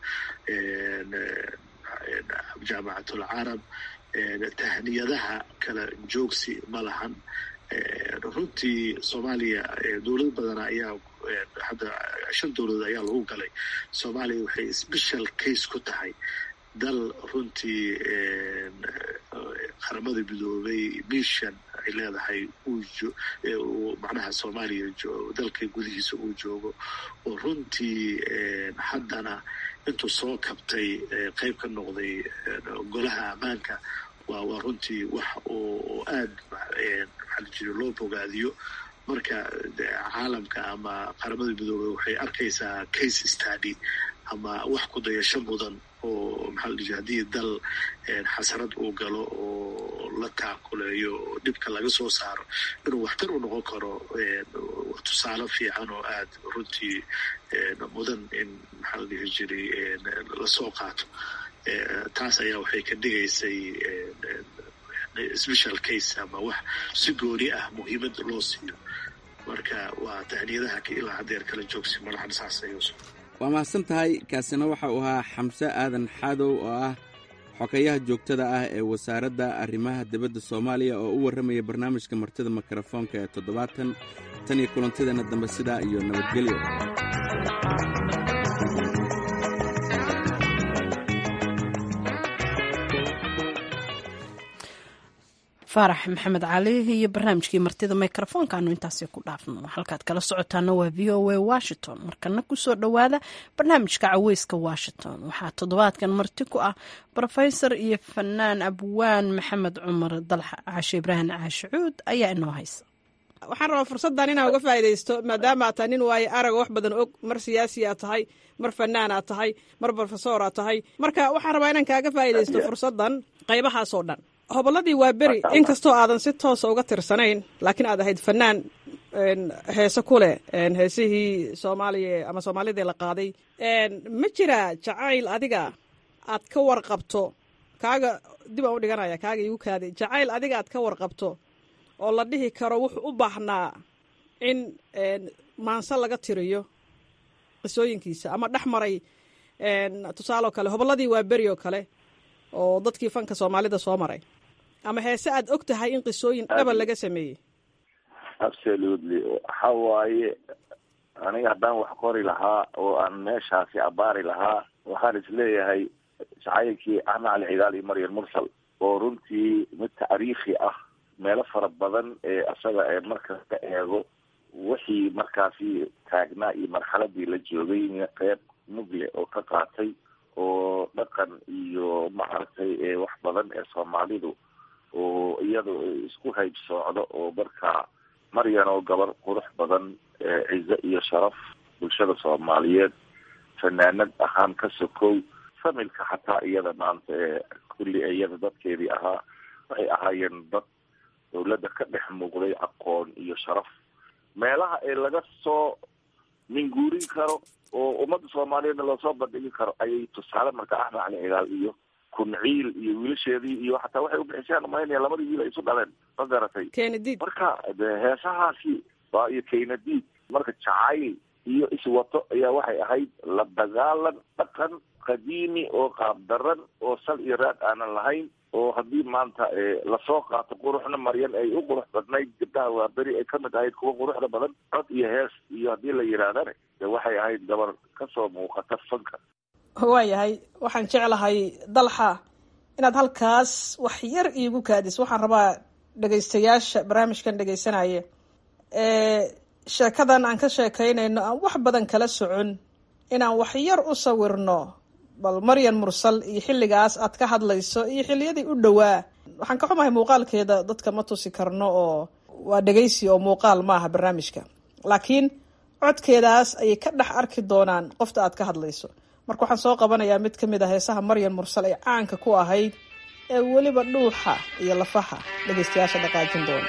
jaamacatul carab tahniyadaha kala joogsi ma lahan runtii soomaaliya dowlad badan ayaa hadda shan dowladood ayaa lagu galay soomaaliya waxay special case ku tahay dal runtii qaramada midoobay mission ay leedahay uu macnaha soomaaliya dalka gudihiisa uu joogo oo runtii haddana intuu soo kabtay qeyb ka noqday golaha ammaanka waa waa runtii wax oo aad maxaa la jiri loo bogaadiyo marka caalamka ama qaramada midoobey waxay arkaysaa case study ama wax ku dayasho mudan oo maxaa la jiri haddii dal xasarad uu galo oo la taakuleeyo oo dhibka laga soo saaro inuu waxtar u noqon karo tusaale fiican oo aad runtii mudan in maxaa la dhihi jiray lasoo qaato taas ayaa waxay ka dhigaysay special case ama wax si gooni ah muhiimad loo siiyo marka waa tahniyadaha ilaa haddeer kala joogsi malaxan saas ayuusu waa mahadsan tahay kaasina waxa uu ahaa xamse aadan xaadow oo ah xokayaha joogtada ah ee wasaaradda arrimaha dibadda soomaaliya oo u warramaya barnaamijka martida mikrofoonka ee toddobaatan tan iyo kulantideenna dambe sidaa iyo nabadgelyo faarax maxamed cali iyo barnaamijkii martida microfoonka aanu intaasi ku dhaafno halkaad kala socotaana waa v o a washington markana kusoo dhowaada barnaamijka caweyska washington waxaa toddobaadkan marti ku ah rofesor iyo fanaan abwaan maxamed cumar dalxa caashe ibraahim caashicuud ayaa inoo haysa waxaan rabaa fursaddan inaan uga faa'iidaysto maadaama aad tahay nin waaye araga wax badan og mar siyaasi aad tahay mar fanaan aad tahay mar brofesor aad tahay marka waxaan rabaa inaan kaaga faa'iidaysto fursaddan qaybahaasoo dhan hobolladii waa beri inkastoo aadan si toosa uga tirsanayn laakiin aad ahayd fanaan heese ku leh heesihii soomaaliya ama soomaalidii la qaaday ma jiraa jacayl adiga aad ka warqabto kaaga dib aan u dhiganaya kaaga igu kaaday jacayl adiga aad ka warqabto oo la dhihi karo wuxuu u baahnaa in maanse laga tiriyo qisooyinkiisa ama dhex maray tusaale oo kale hobolladii waa beri oo kale oo dadkii fanka soomaalida soo maray ama heese aad og tahay in qisooyin dhaba laga sameeyey absolutely waxa waaye aniga haddaan wax qori lahaa oo aan meeshaasi abaari lahaa waxaan isleeyahay jacaylkii axmed cali cigaal iyo maryam mursal oo runtii mid taariikhi ah meelo fara badan ee asaga ee markas ka eego wixii markaasi taagnaa iyo marxaladii la joogay qeyb mugle oo ka qaatay oo dhaqan iyo maaragtay wax badan ee soomaalidu oo iyada isku hayb soocdo oo markaa maryan oo gabar qurux badan cize iyo sharaf bulshada soomaaliyeed fanaanad ahaan ka sokow familka xataa iyada maanta ee kulli iyada dadkeedii ahaa waxay ahaayeen dad dawladda ka dhex muuqday aqoon iyo sharaf meelaha ee laga soo minguurin karo oo ummadda soomaaliyeedna loosoo bandhigi karo ayay tusaale marka axmed cali cigaal iyo kunciil iyo wiilasheedii iyo xataa waxay ubixiseen umaynaya labadii wiil ay isu dhaleen ma garatay kenadiid marka de heesahaasi waa iyo kenadiid marka jacayl iyo iswato ayaa waxay ahayd la dagaalan dhaqan qadiimi oo qaabdaran oo sal iyo raad aanan lahayn oo haddii maanta lasoo qaato quruxna maryan ay u qurux badnayd gabdhaha waa beri ay kamid ahayd kuwa quruxda badan cod iyo hees iyo haddii la yidhaahdane de waxay ahayd gabar kasoo muuqata fanka waayahay waxaan jeclahay dalxa inaad halkaas wax yar iigu kaadis waxaan rabaa dhegaystayaasha barnaamijkan dhegaysanaya sheekadan aan ka sheekaynayno aan wax badan kala socon inaan wax yar u sawirno bal maryan mursal iyo xilligaas aad ka hadlayso iyo xilliyadii u dhowaa waxaan ka xumahay muuqaalkeeda dadka ma tusi karno oo waa dhegaysi oo muuqaal maaha barnaamijka laakiin codkeedaas ayay ka dhex arki doonaan qofta aad ka hadlayso marka waxaan soo qabanayaa mid ka mid a heesaha maryan mursal ee caanka ku ahayd ee weliba dhuuxa iyo lafaha dhegaystayaasha dhaqaajin doona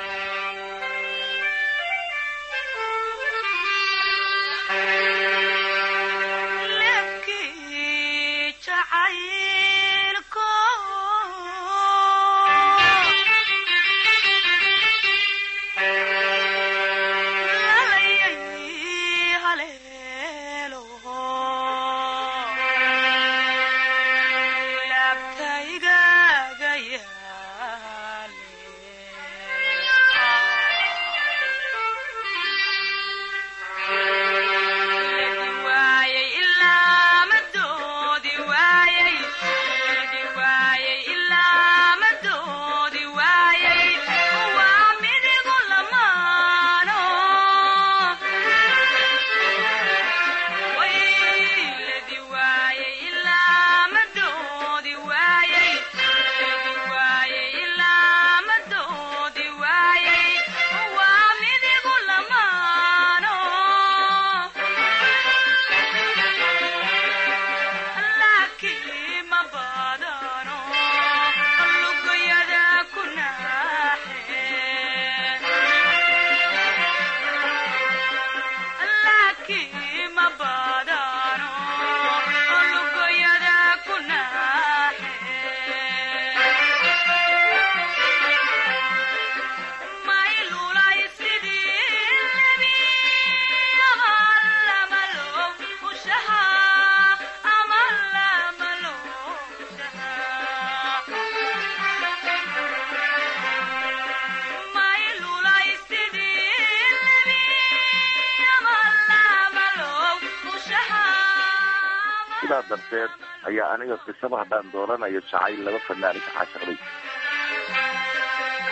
sidaa darteed ayaa aniga qisaba haddaan dooranayo jacayl laba fanaani ka caashaqday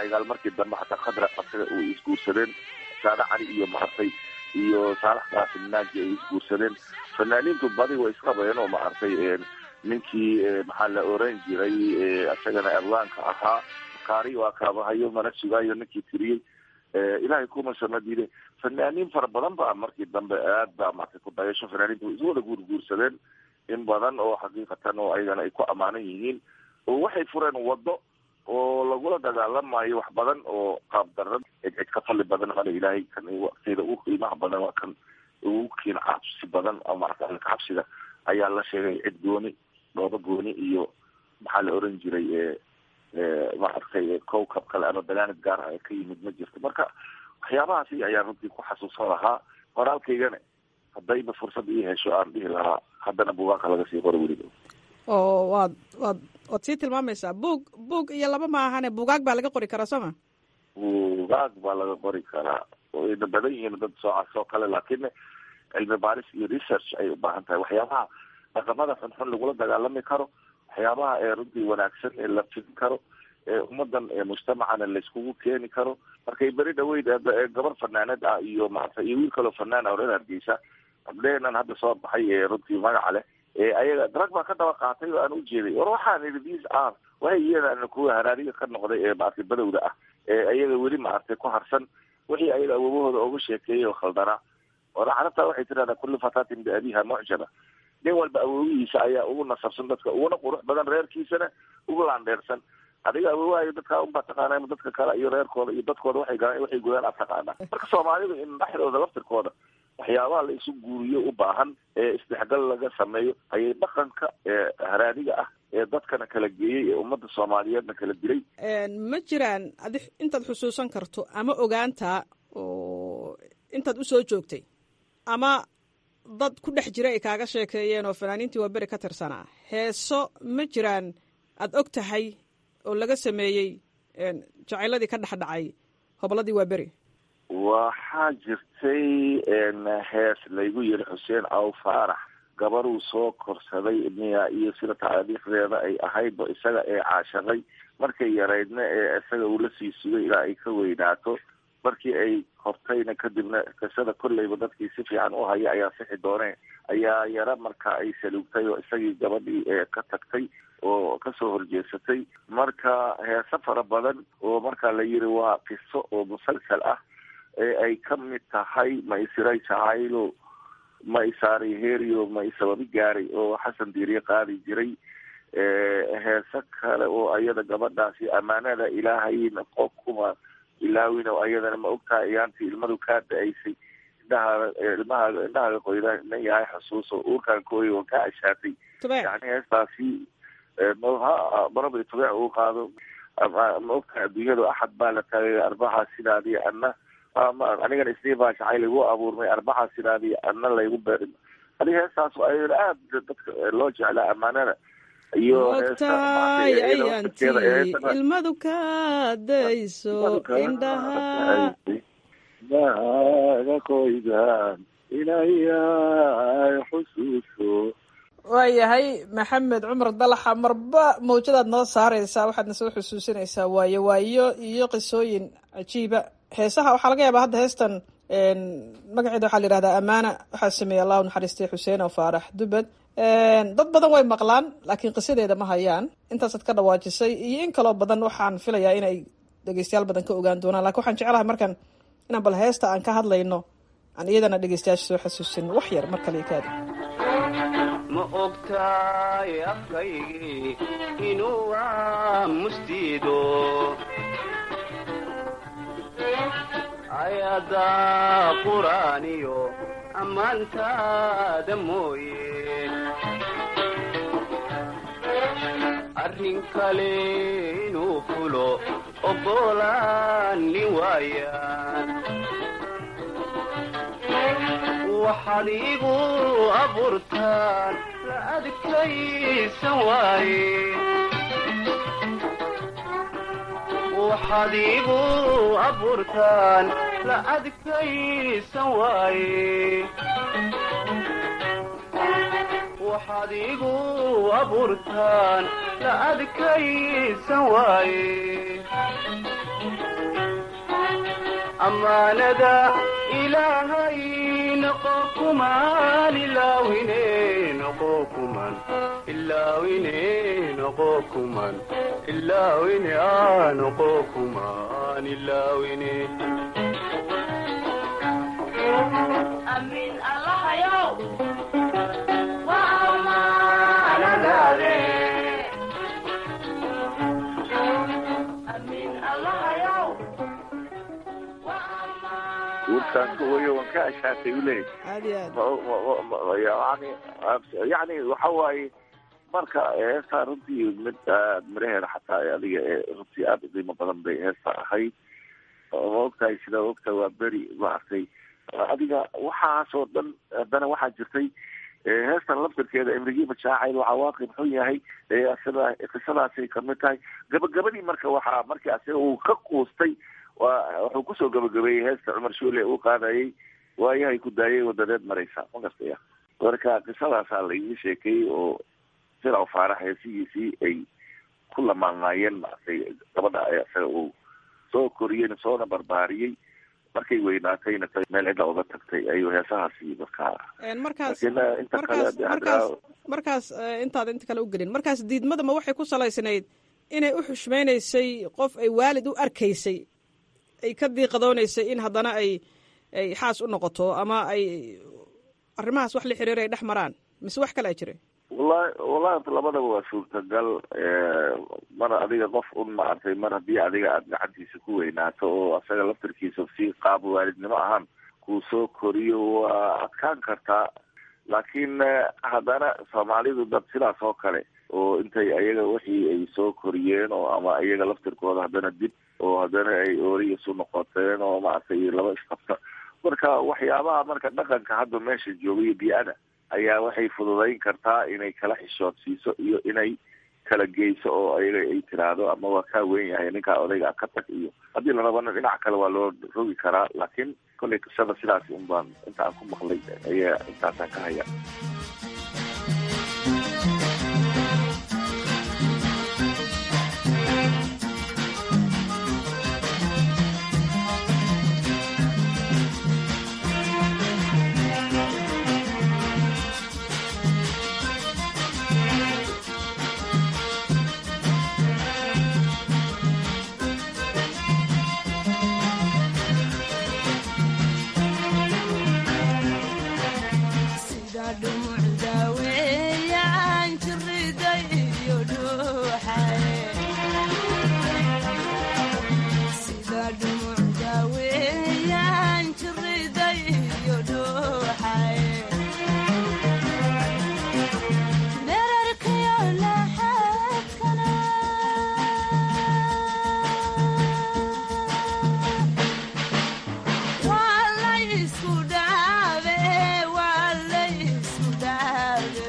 cigaal markii dambe xataa khadra asaga uu isguursadeen saada cali iyo maartay iyo saalax qaasim naaji ay isguursadeen fanaaniintu badi way isqabayeen oo maartay ninkii maxaa la oran jiray isagana abwaanka ahaa kaari waa kaabahayo mana sugaayo ninkii tiriyey ilaahay kuma samadiide fanaaniin fara badan ba markii dambe aad baa martay ku dayasho fanaaniinta way isu wada guurguursadeen in badan oo xaqiiqatan oo ayagana ay ku ammaanan yihiin oo waxay fureen wado oo lagula dagaalamayo wax badan oo qaab daran cid cid ka fali badan male ilaahay kan waqtiyada ugu qiimaha badan waa kan ugu kiin cabsi badan oo maarata alka cabsida ayaa la sheegay cid gooni dhooba gooni iyo maxaa la oran jiray maaragtay cowcab kale ama dagaanid gaar ah ka yimid ma jirto marka waxyaabahaasi ayaan runtii ku xasuusan lahaa qoraalkaygana haddayba fursad ii hesho aan dhihi lahaa haddana buugaanka laga sii qoro weliba oo waad waad waad sii tilmaamaysaa buug buug iyo laba ma ahane buugaag baa laga qori karaa soo ma buugaag baa laga qori karaa wayna badan yihiin dad soocaas oo kale laakiin cilmi baaris iyo research ay u baahan tahay waxyaabaha dhaqamada xunxun lagula dagaalami karo waxyaabaha ee runtii wanaagsan ee la fidin karo ee ummadan mujtamacana layskugu keeni karo markay beri dhaweyd gabar fanaanad ah iyo maarata iyo wiil kaloo fanaan ah reer hargeysa gabdheheenan hadda soo baxay ee runtii magaca leh ee ayaga drag baa ka daba qaatay oo aan ujeeday war waxaan idhi these are wahay iyadana kuwa haraariga ka noqday ee maaragtay badowda ah ee ayaga weli maaragtay ku harsan wixii ayaga awoobahooda uga sheekeeyay oo khaldanaa ora carabta waxay tirahdaa kullu fatatin biabiha mucjaba nin walba awoowihiisa ayaa ugu nasabsan dadka uguna qurux badan reerkiisana ugu laandheersan adiga awoowahayo dadkaa unbaa taqaana dadka kale iyo reerkooda iyo dadkooda waxay galaan waxay godaan ad taqaanaa marka soomaalidu in dhexdooda laftirkooda waxyaabaha la isu guuriyo u baahan ee isdhexgal laga sameeyo ayay dhaqanka ee haraadiga ah ee dadkana kala geeyey ee ummadda soomaaliyeedna kala dilay ma jiraan adi intaad xusuusan karto ama ogaantaa oo intaad usoo joogtay ama dad ku dhex jira ay kaaga sheekeeyeen oo fanaaniintii waa beri ka tirsanaa heeso ma jiraan aada og tahay oo laga sameeyey jacayladii ka dhex dhacay hobolladii waa beri waxaa jirtay hees laygu yiri xuseen aw faarax gabaruu soo korsaday miya iyo sida taariikhdeeda ay ahaydba isaga ee caashaqay markay yaraydna ee isaga uu la sii sugay ilaa ay ka weynaato markii ay hortayna kadibna qisada kolleyba dadkii si fiican u haya ayaa sixi dooneen ayaa yara marka ay saluugtay oo isagii gabadhii ee ka tagtay oo kasoo horjeesatay marka heese fara badan oo marka la yiri waa qiso oo musalsal ah ee ay ka mid tahay ma isiray jacaylo ma isaaray herio ma isababi gaaray oo xasan diiriye qaadi jiray heese kale oo ayada gabadhaasi ammaanada ilaahayna qof kuma ilaawin oo ayadana ma ogtahay ayaantii ilmadu kaa da-aysay indhahaa ilmaha indhahaaga qoydan yahay xusuus oo uurkaan kooy oo kaa ashaatay yani heestaasi maraba tubeec uu qaado ma ogtahay adduunyadu axad baa la taagay arbaxa sidaadii ana anigana isniin baa jacayl igu abuurmay arbaxa sidaadii ana laygu beerin adi heestaas ayada aada dadka loo jeclaa ammaanada iyo mogtaay ayantii ilmadu ka dayso indhaha indhahaaga qoydan inayay xusuuso waayahay maxamed cumar dalaxa marba mawjadaad noo saareysaa waxaadna soo xusuusinaysaa waayo waayo iyo qisooyin cajiiba heesaha waxaa laga yaabaa hadda heestan magaceeda waxaa la yihahdaa amaana waxaa sameeyey allahu naxariistay xuseen oo faarax dubad dad badan way maqlaan laakiin qisadeeda ma hayaan intaasaad ka dhawaajisay iyo in kaloo badan waxaan filayaa inay dhegeystayaal badan ka ogaan doonaan lakin waxaan jeclahay markan inaan bal heesta aan ka hadlayno aan iyadana dhegeystayaasha soo xasuusin wax yar mar kale kaadi ma ogtaay afkaygii inuu aamustiido ayadaa quraaniyo ammaantaada mooye arrin kale inuu fulo oggolaani waayaan waxaad iigu abuurtaan la adkaysan waaye waxaad iigu abuurtaan la adkaysan waaye waxaad igu abuurtaan la adkaysan waaye ammaanada ilaahay noqo kumaan ilaawine noqo kuman ilaawine noqo kuman ilaawine aa noqo kumaan ilaawine Amin Allahayow waa amaanadaade Amin Allahayow warkaas wayo waan ka ashaatay u leeyahay aad iyo aad yani yani waxa waaye marka heestaa runtii mid aad miraheeda xataa adiga ee runtii aada u qiimo badan bay heesta ahayd ma ogtahay sida ogta waa beri maaragtay adiga waxaasoo dhan haddana waxaa jirtay heestan laftarkeeda imrigiiba jaacayl waxaa waaqib xun yahay sida qisadaasay kamid tahay gabagabadii marka waxaa markii asiga uu ka quustay waa wuxuu kusoo gabagabeeyey heesta cumar shuule uu qaadayay waayahay ku daayay wadadeed maraysa ma gartaya marka qisadaasaa la iga sheekeeyey oo silaw faarax heesihiisii ay ku lamaanaayeen maaragtay gabadha isaga uu soo koriyeen soona barbaariyey markay weynaatayna meel cidda uga tagtay ayuu heesahaasi markaa markaas laakiin inta kale markaas de markaas hadda markaas intaad inta kale u gelin markaas diidmada ma waxay ku salaysnayd inay u xushmaynaysay qof ay waalid u arkaysay ay ka diiqadoonaysay in haddana ay ay xaas u noqoto ama ay arrimahaas wax la xiriira ay dhex maraan mise wax kale a jira wallahi wallahi labadaba waa suurtagal mar adiga qof un maaragtay mar haddii adiga aada gacantiisa ku weynaato oo asaga laftarkiisa si qaab waalidnimo ahaan kuu soo koriyo waa adkaan kartaa laakiin haddana soomaalidu dad sidaas oo kale oo intay ayaga wixii ay soo koriyeen oo ama iyaga laftirkooda haddana dib oo haddana ay oori isu noqoteen oo maaragtay laba isqabta marka waxyaabaha marka dhaqanka hadda meesha jooga iyo bi-ada ayaa waxay fududayn kartaa inay kala xishoodsiiso iyo inay kala geyso oo ayaga ay tiraahdo ama waa kaa weyn yahay ninkaa odayga ka tag iyo haddii la rabana dhinac kale waa loo rogi karaa laakiin kollay qisada sidaas un baan inta aan ku maqlay ayaa intaasaan ka haya sida dhumucda weeyaan jirida iyo dhuuxaye sida dhumucda weeyaan jirida iyo dhuuxaye dherarkayo laxadkana waa la isku dhaabe waa la isku dhaabe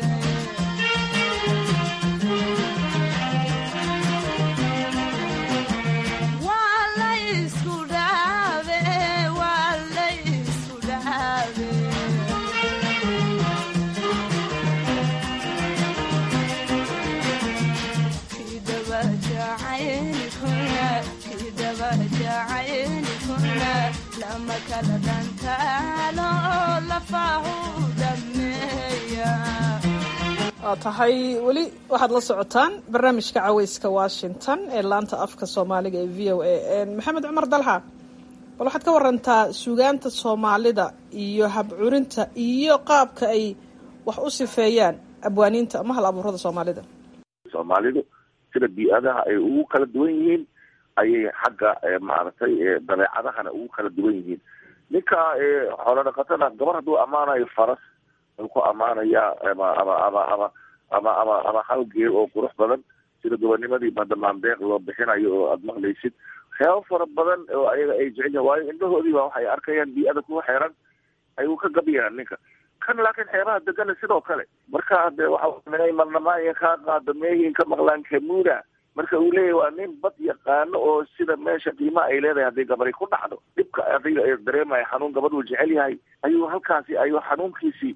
waa la isku dhaabe waa la isku dhaabe kidaba jacaylkuna kidaba jacaylkuna lama kala dhantaalo oo lafaahu dhameeya waa tahay weli waxaad la socotaan barnaamijka caweyska washington ee laanta afka soomaaliga ee v o a maxamed cumar dalxa bal waxaad ka warantaa sugaanta soomaalida iyo habcurinta iyo qaabka ay wax u sifeeyaan abwaaniinta ama hal abuurada soomaalida soomaalidu sida bi-adaha ay ugu kala duwan yihiin ayay xagga maaragtay dabeecadahana ugu kala duwan yihiin ninka xoolo dhaqatada gabar hadduu ammaanayo faras wuxuu ku ammaanayaa ama ama ama ama ama ama ama hal geel oo qurux badan sida gobonimadii madamaandeeq loo bixinayo oo aada maqlaysid waxyaabo fara badan oo ayaga ay jecel yihin waayo indhahoodii ba waxay arkayaan bi-ada kuwa xeeran ayuu ka gabayaan ninka kan laakiin xeebaha degana sidoo kale marka de waxa minay marnamaaya kaa qaado meehin ka maqlaan kamuuna marka uu leeyahy waa nin bad yaqaano oo sida meesha qiimaha ay leedahay haddii gabari ku dhacdo dhibka adiga dareemaya xanuun gabadhuu jecel yahay ayuu halkaasi ayuu xanuunkiisii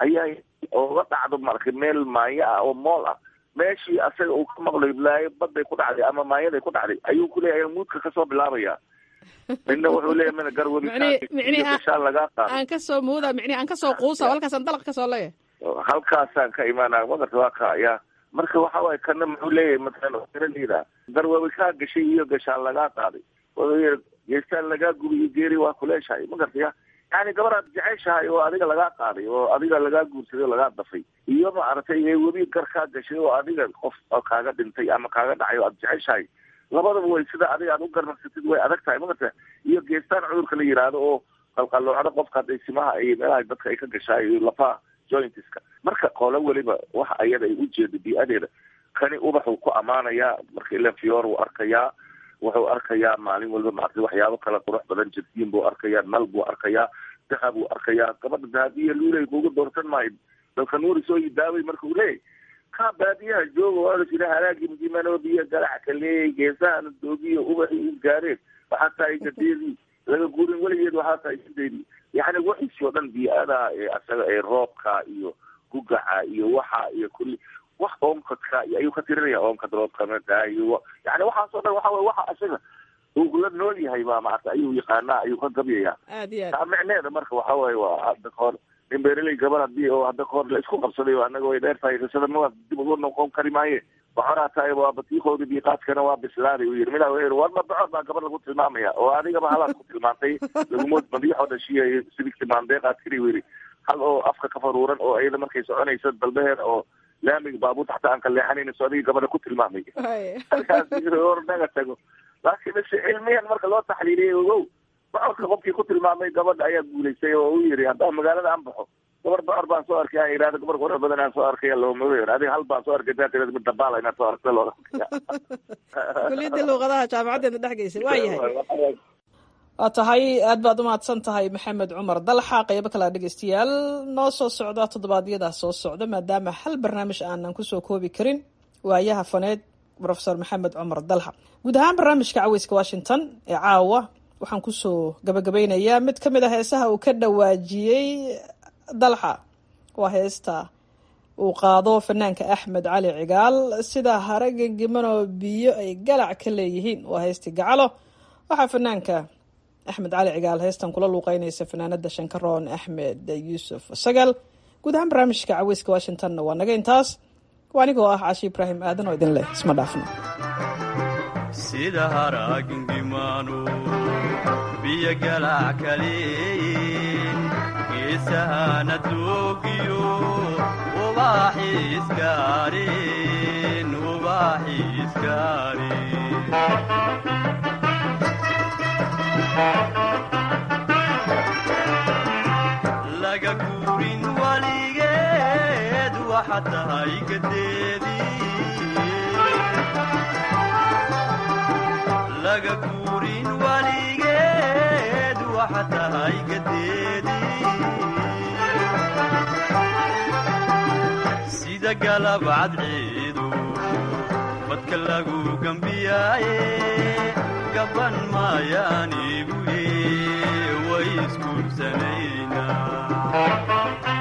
ayaa oga dhacdo marka meel maayo ah oo mool ah meeshii asaga uu ka maqlay laayo baday ku dhacday ama maayaday ku dhacday ayuu kuleeyahay muudka kasoo bilaabaya midna wuxuu leeyahay mina garwabi Micnihi- micnihi aan- gashaan lagaa qaado aan kasoo muuda micnihi aan kasoo quusa halkaasaan dalaq kasoo leeyahay halkaasaan ka imaanaya magarta waa ka ya marka waxa waaye kana muxuu leeyahay matalan eraleyda garwabi kaa gashay iyo gashaan lagaa qaaday wuxuu yihi geestaan lagaa gubi iyo geeri waa kuleeshahay magarta ya yani gabaraad jeceshahay oo adiga lagaa qaaday oo adiga lagaa guursaday oo lagaa dafay iyo maaragtay ee webi gar kaa gashay oo adiga qof oo kaaga dhintay ama kaaga dhacay oo aad jeceshahay labadaba way sida adiga aad u garnarsatid way adag tahay magarta iyo geestaan cudurka la yiraahdo oo qalqaloocda qofka hadday simaha iyo meelaha dadka ay ka gashaay iyo lafaha jointiska marka qolo weliba waxa ayada ay ujeedo bii-adeeda kani ubaxuu ku ammaanayaa marka ilan fiyoor wuu arkayaa wuxuu arkayaa maalin walba maaragtay waxyaabo kala qurux badan jirtiin buu arkayaa nal buu arkayaa dahab buu arkayaa gabadha dahabiya luulay kuuga doortan maayo dalka nuuri soo yidaaway marka uu leeyahy kaa baadiyaha jooga waa la jira halaagii madimanoobiya galac kaleeyay geesahana doogiyo ubaxii u gaareen waxaa tahay gadeedii laga guurin weligeed waxaa tahay sideedii yani wixiisi oo dhan bii-ada ee asaga ee roobka iyo gugaca iyo waxa iyo kulli wax oomkadka iyo ayuu ka tirinaya oomkad roobkamada iyo yani waxaas oo dhan waxa wey waxa asaga uu la nool yahay baa maarata ayuu yaqaanaa ayuu ka gabyaya aad iyo aad taa micneeda marka waxa waaye waa hadda kahor nin beereley gabar hadii oo hadda kahor la isku qabsaday oo anaga way dheer tahay qisada ma dib ugu noqon kari maaye bocoraa tahay waa batiiqoodi biiqaadkana waa bislaaday uu yiri midaa wuxuu yiri war ma bocor baa gabar lagu tilmaamaya oo adigaba halaad ku tilmaantay lagumood madiixoo dhashiya sidigti maandeeqaad kiri uu yiri hal oo afka ka faruuran oo iyada markay soconayso dalbeheeda oo laamiga baabuurta xataa aan ka leexanayna so adiga gabadha ku tilmaamay markaas yiri war naga tago laakiin base cilmiyan marka loo taxliiliyay ogow bocorka qofkii ku tilmaamay gabadha ayaa guulaystay oo uu yiri haddaan magaalada aan baxo gabar bocor baan soo arkay aan yidhahdo gabar qurux badan aan soo arkaya looma weer adiga hal baan soo arkay daa tirada mid dabaala inaad soo arkta looga kuliyadda luuqadaha jaamacadeena dhex geysay waa yahay waa tahay aad baad umahadsan tahay maxamed cumar dalxa qeybo kala dhegeystayaal noo soo socda toddobaadyadaas soo socda maadaama hal barnaamij aanan kusoo koobi karin waayaha faneed profesor maxamed cumar dalxa guud ahaan barnaamijka caweyska washington ee caawa waxaan kusoo gabagabeynayaa mid ka mid a heesaha uu ka dhawaajiyey dalxa waa heesta uu qaado fanaanka axmed cali cigaal sida haraga gimanoo biyo ay galac ka leeyihiin waa heestii gacalo waxaa fanaanka axmed cali cigaal heestan kula luuqeynaysa fanaanada shankaroon axmed yuusuf sagal guud ahaan barnaamijka caweyska washingtonna waa naga intaas waa anigoo ah cashi ibraahim aadan oo idin leh isma dhaafno sida haragingimaanu biyo galac kaleeyin geesahana doogiyo ubaaxi iskaarin ubaaxi iskaarin laga guurin waligeed waxa tahay gadeedii laga guurin waligeed waxa tahay gadeedii sida galab cadceedu badka lagu gambiyaaye gaban maayaanibuye way isguursanaynaa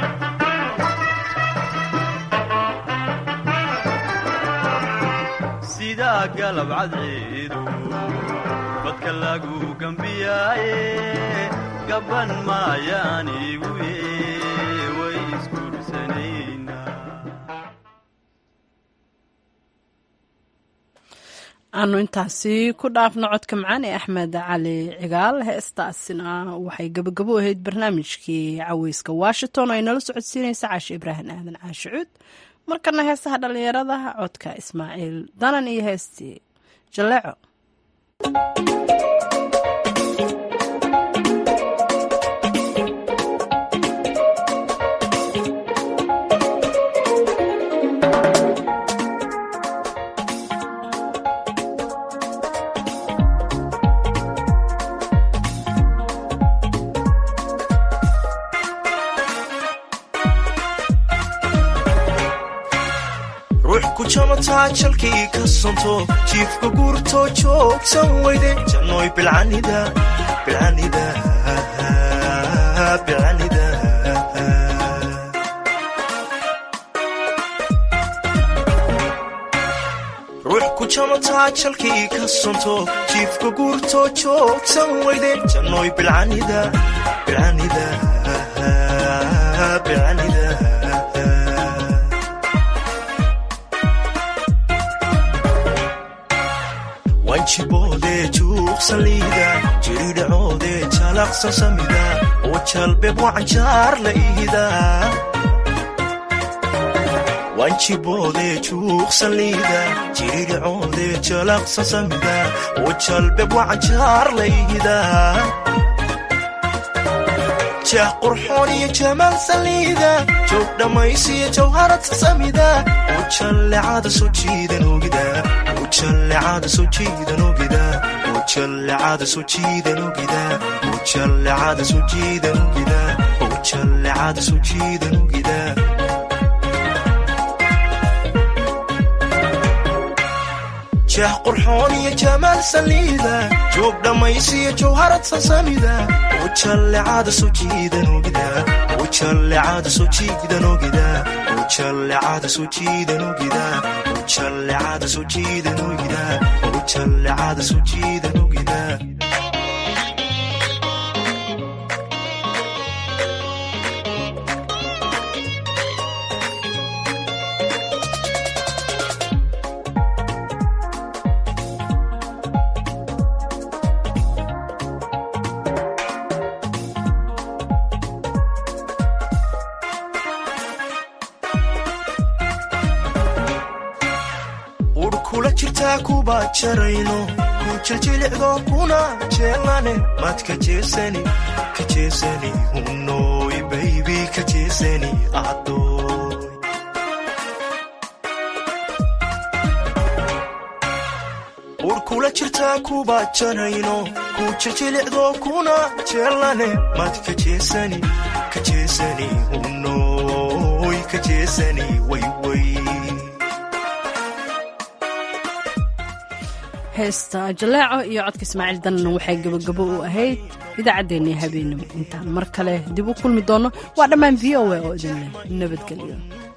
sidaa galab cadceedu badka lagu gambiyaaye gaban maayaanibuye way isguursanaynaa aanu intaasi ku dhaafno codka macaan ee axmed cali cigaal heestaasina waxay gabagabo ahayd barnaamijkii caweyska washington oo ay nala socodsiinaysa caashi ibraahim aadan caashicuud markana heesaha dhallinyarada codka ismaaciil danan iyo heestii jaleeco ruux ku jamataa jalkii ka sonto jiifka guurtoo joogsan weyde jannoy bilcanida bilcanida bilcanida jamataa jalkii ka sonto jiifka guurtoo joogsan weyde jannoy bilcanida bilcanida bilcanida wanjiboode juuqsaliida jiridhacoode jalaqsan samida oo jalbeeb wacanjaar la ihida wanjiboode juuqsaliida jiridhacoode jalaqsan samida oo jalbeeb wacanjaar la ihida jah qurxoon iyo jamaal saliida joog dhammaysiyo jawharad sasamida oo jallecada soo jiidan ogida oo jallecada soo jiidan ogida oo jallecada soo jiidan ogida oo jallecada soo jiidan ogida oo jallecada soo jiidan ogida jah qurxoon iyo jamaal saliida joog dhammaysiyo jawharad sasamida oo jallecada soo jiidan ogida oo jallecada soo jiidan ogida oo jallecada soo jiidan ogida oo jallecada soo jiidan ogida oo jallecada soo jiidan ogida ur kula jirtaa kuba jarayno ku jiljilicdo kuna jeelane maad ka jeesani ka jeesani hunoy baybi ka jeesani adoy ur kula jirtaa kuba jarayno ku jiljilicdo kuna jeelane maad ka jeesani ka jeesani hunoy ka jeesani wayway heesta jaleeco iyo codka ismaaciil danna waxay gabagabo u ahayd idaacaddeenii habeenimo intaan mar kale dib u kulmi doonno waa dhammaan v o a oo idinleh nabadgelyo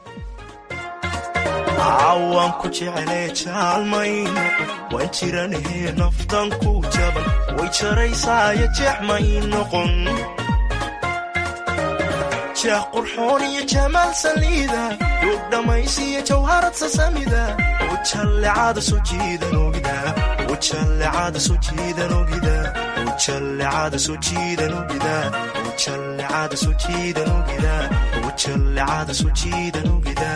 cawaan ku jeclee jaalmayno waan jiranahee naftan ku jaban way jaraysaayo jeexmay noqon jah qurxoon iyo jamaal saliida duug dhammaysiyo jawharad sasamida oo jallecada soo jiidan ogida oo jallecada soo jiidan ogida oo jallecada soo jiidan ogida oo jallecada soo jiidan ogida oo jallecada soo jiidan ogida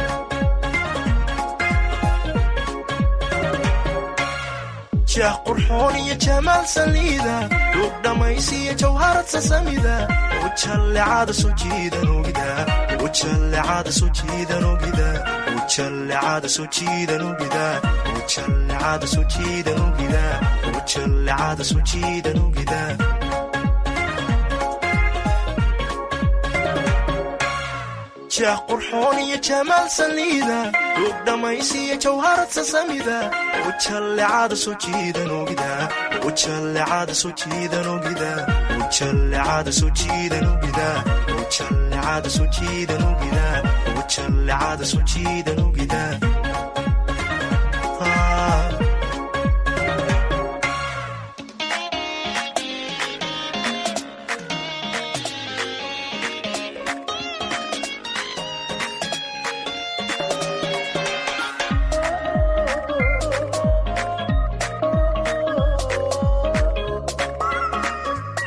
jah qurxoon iyo jamaal saliida duug dhammaysiyo jawharad sasamida oo jallecada soo jiidan ogida oo jallecada soo jiidan ogida oo jallecada soo jiidan ogida oo jallecada soo jiidan ogida oo jallecada soo jiidan ogida jah qurxoon iyo jamaal saliida duug dhammaysiyo jawharad sasamida oo jallecada soo jiidan ogida oo jallecada soo jiidan ogida oo jallecada soo jiidan ogida oo jallecada soo jiidan ogida oo jallecada soo jiidan ogida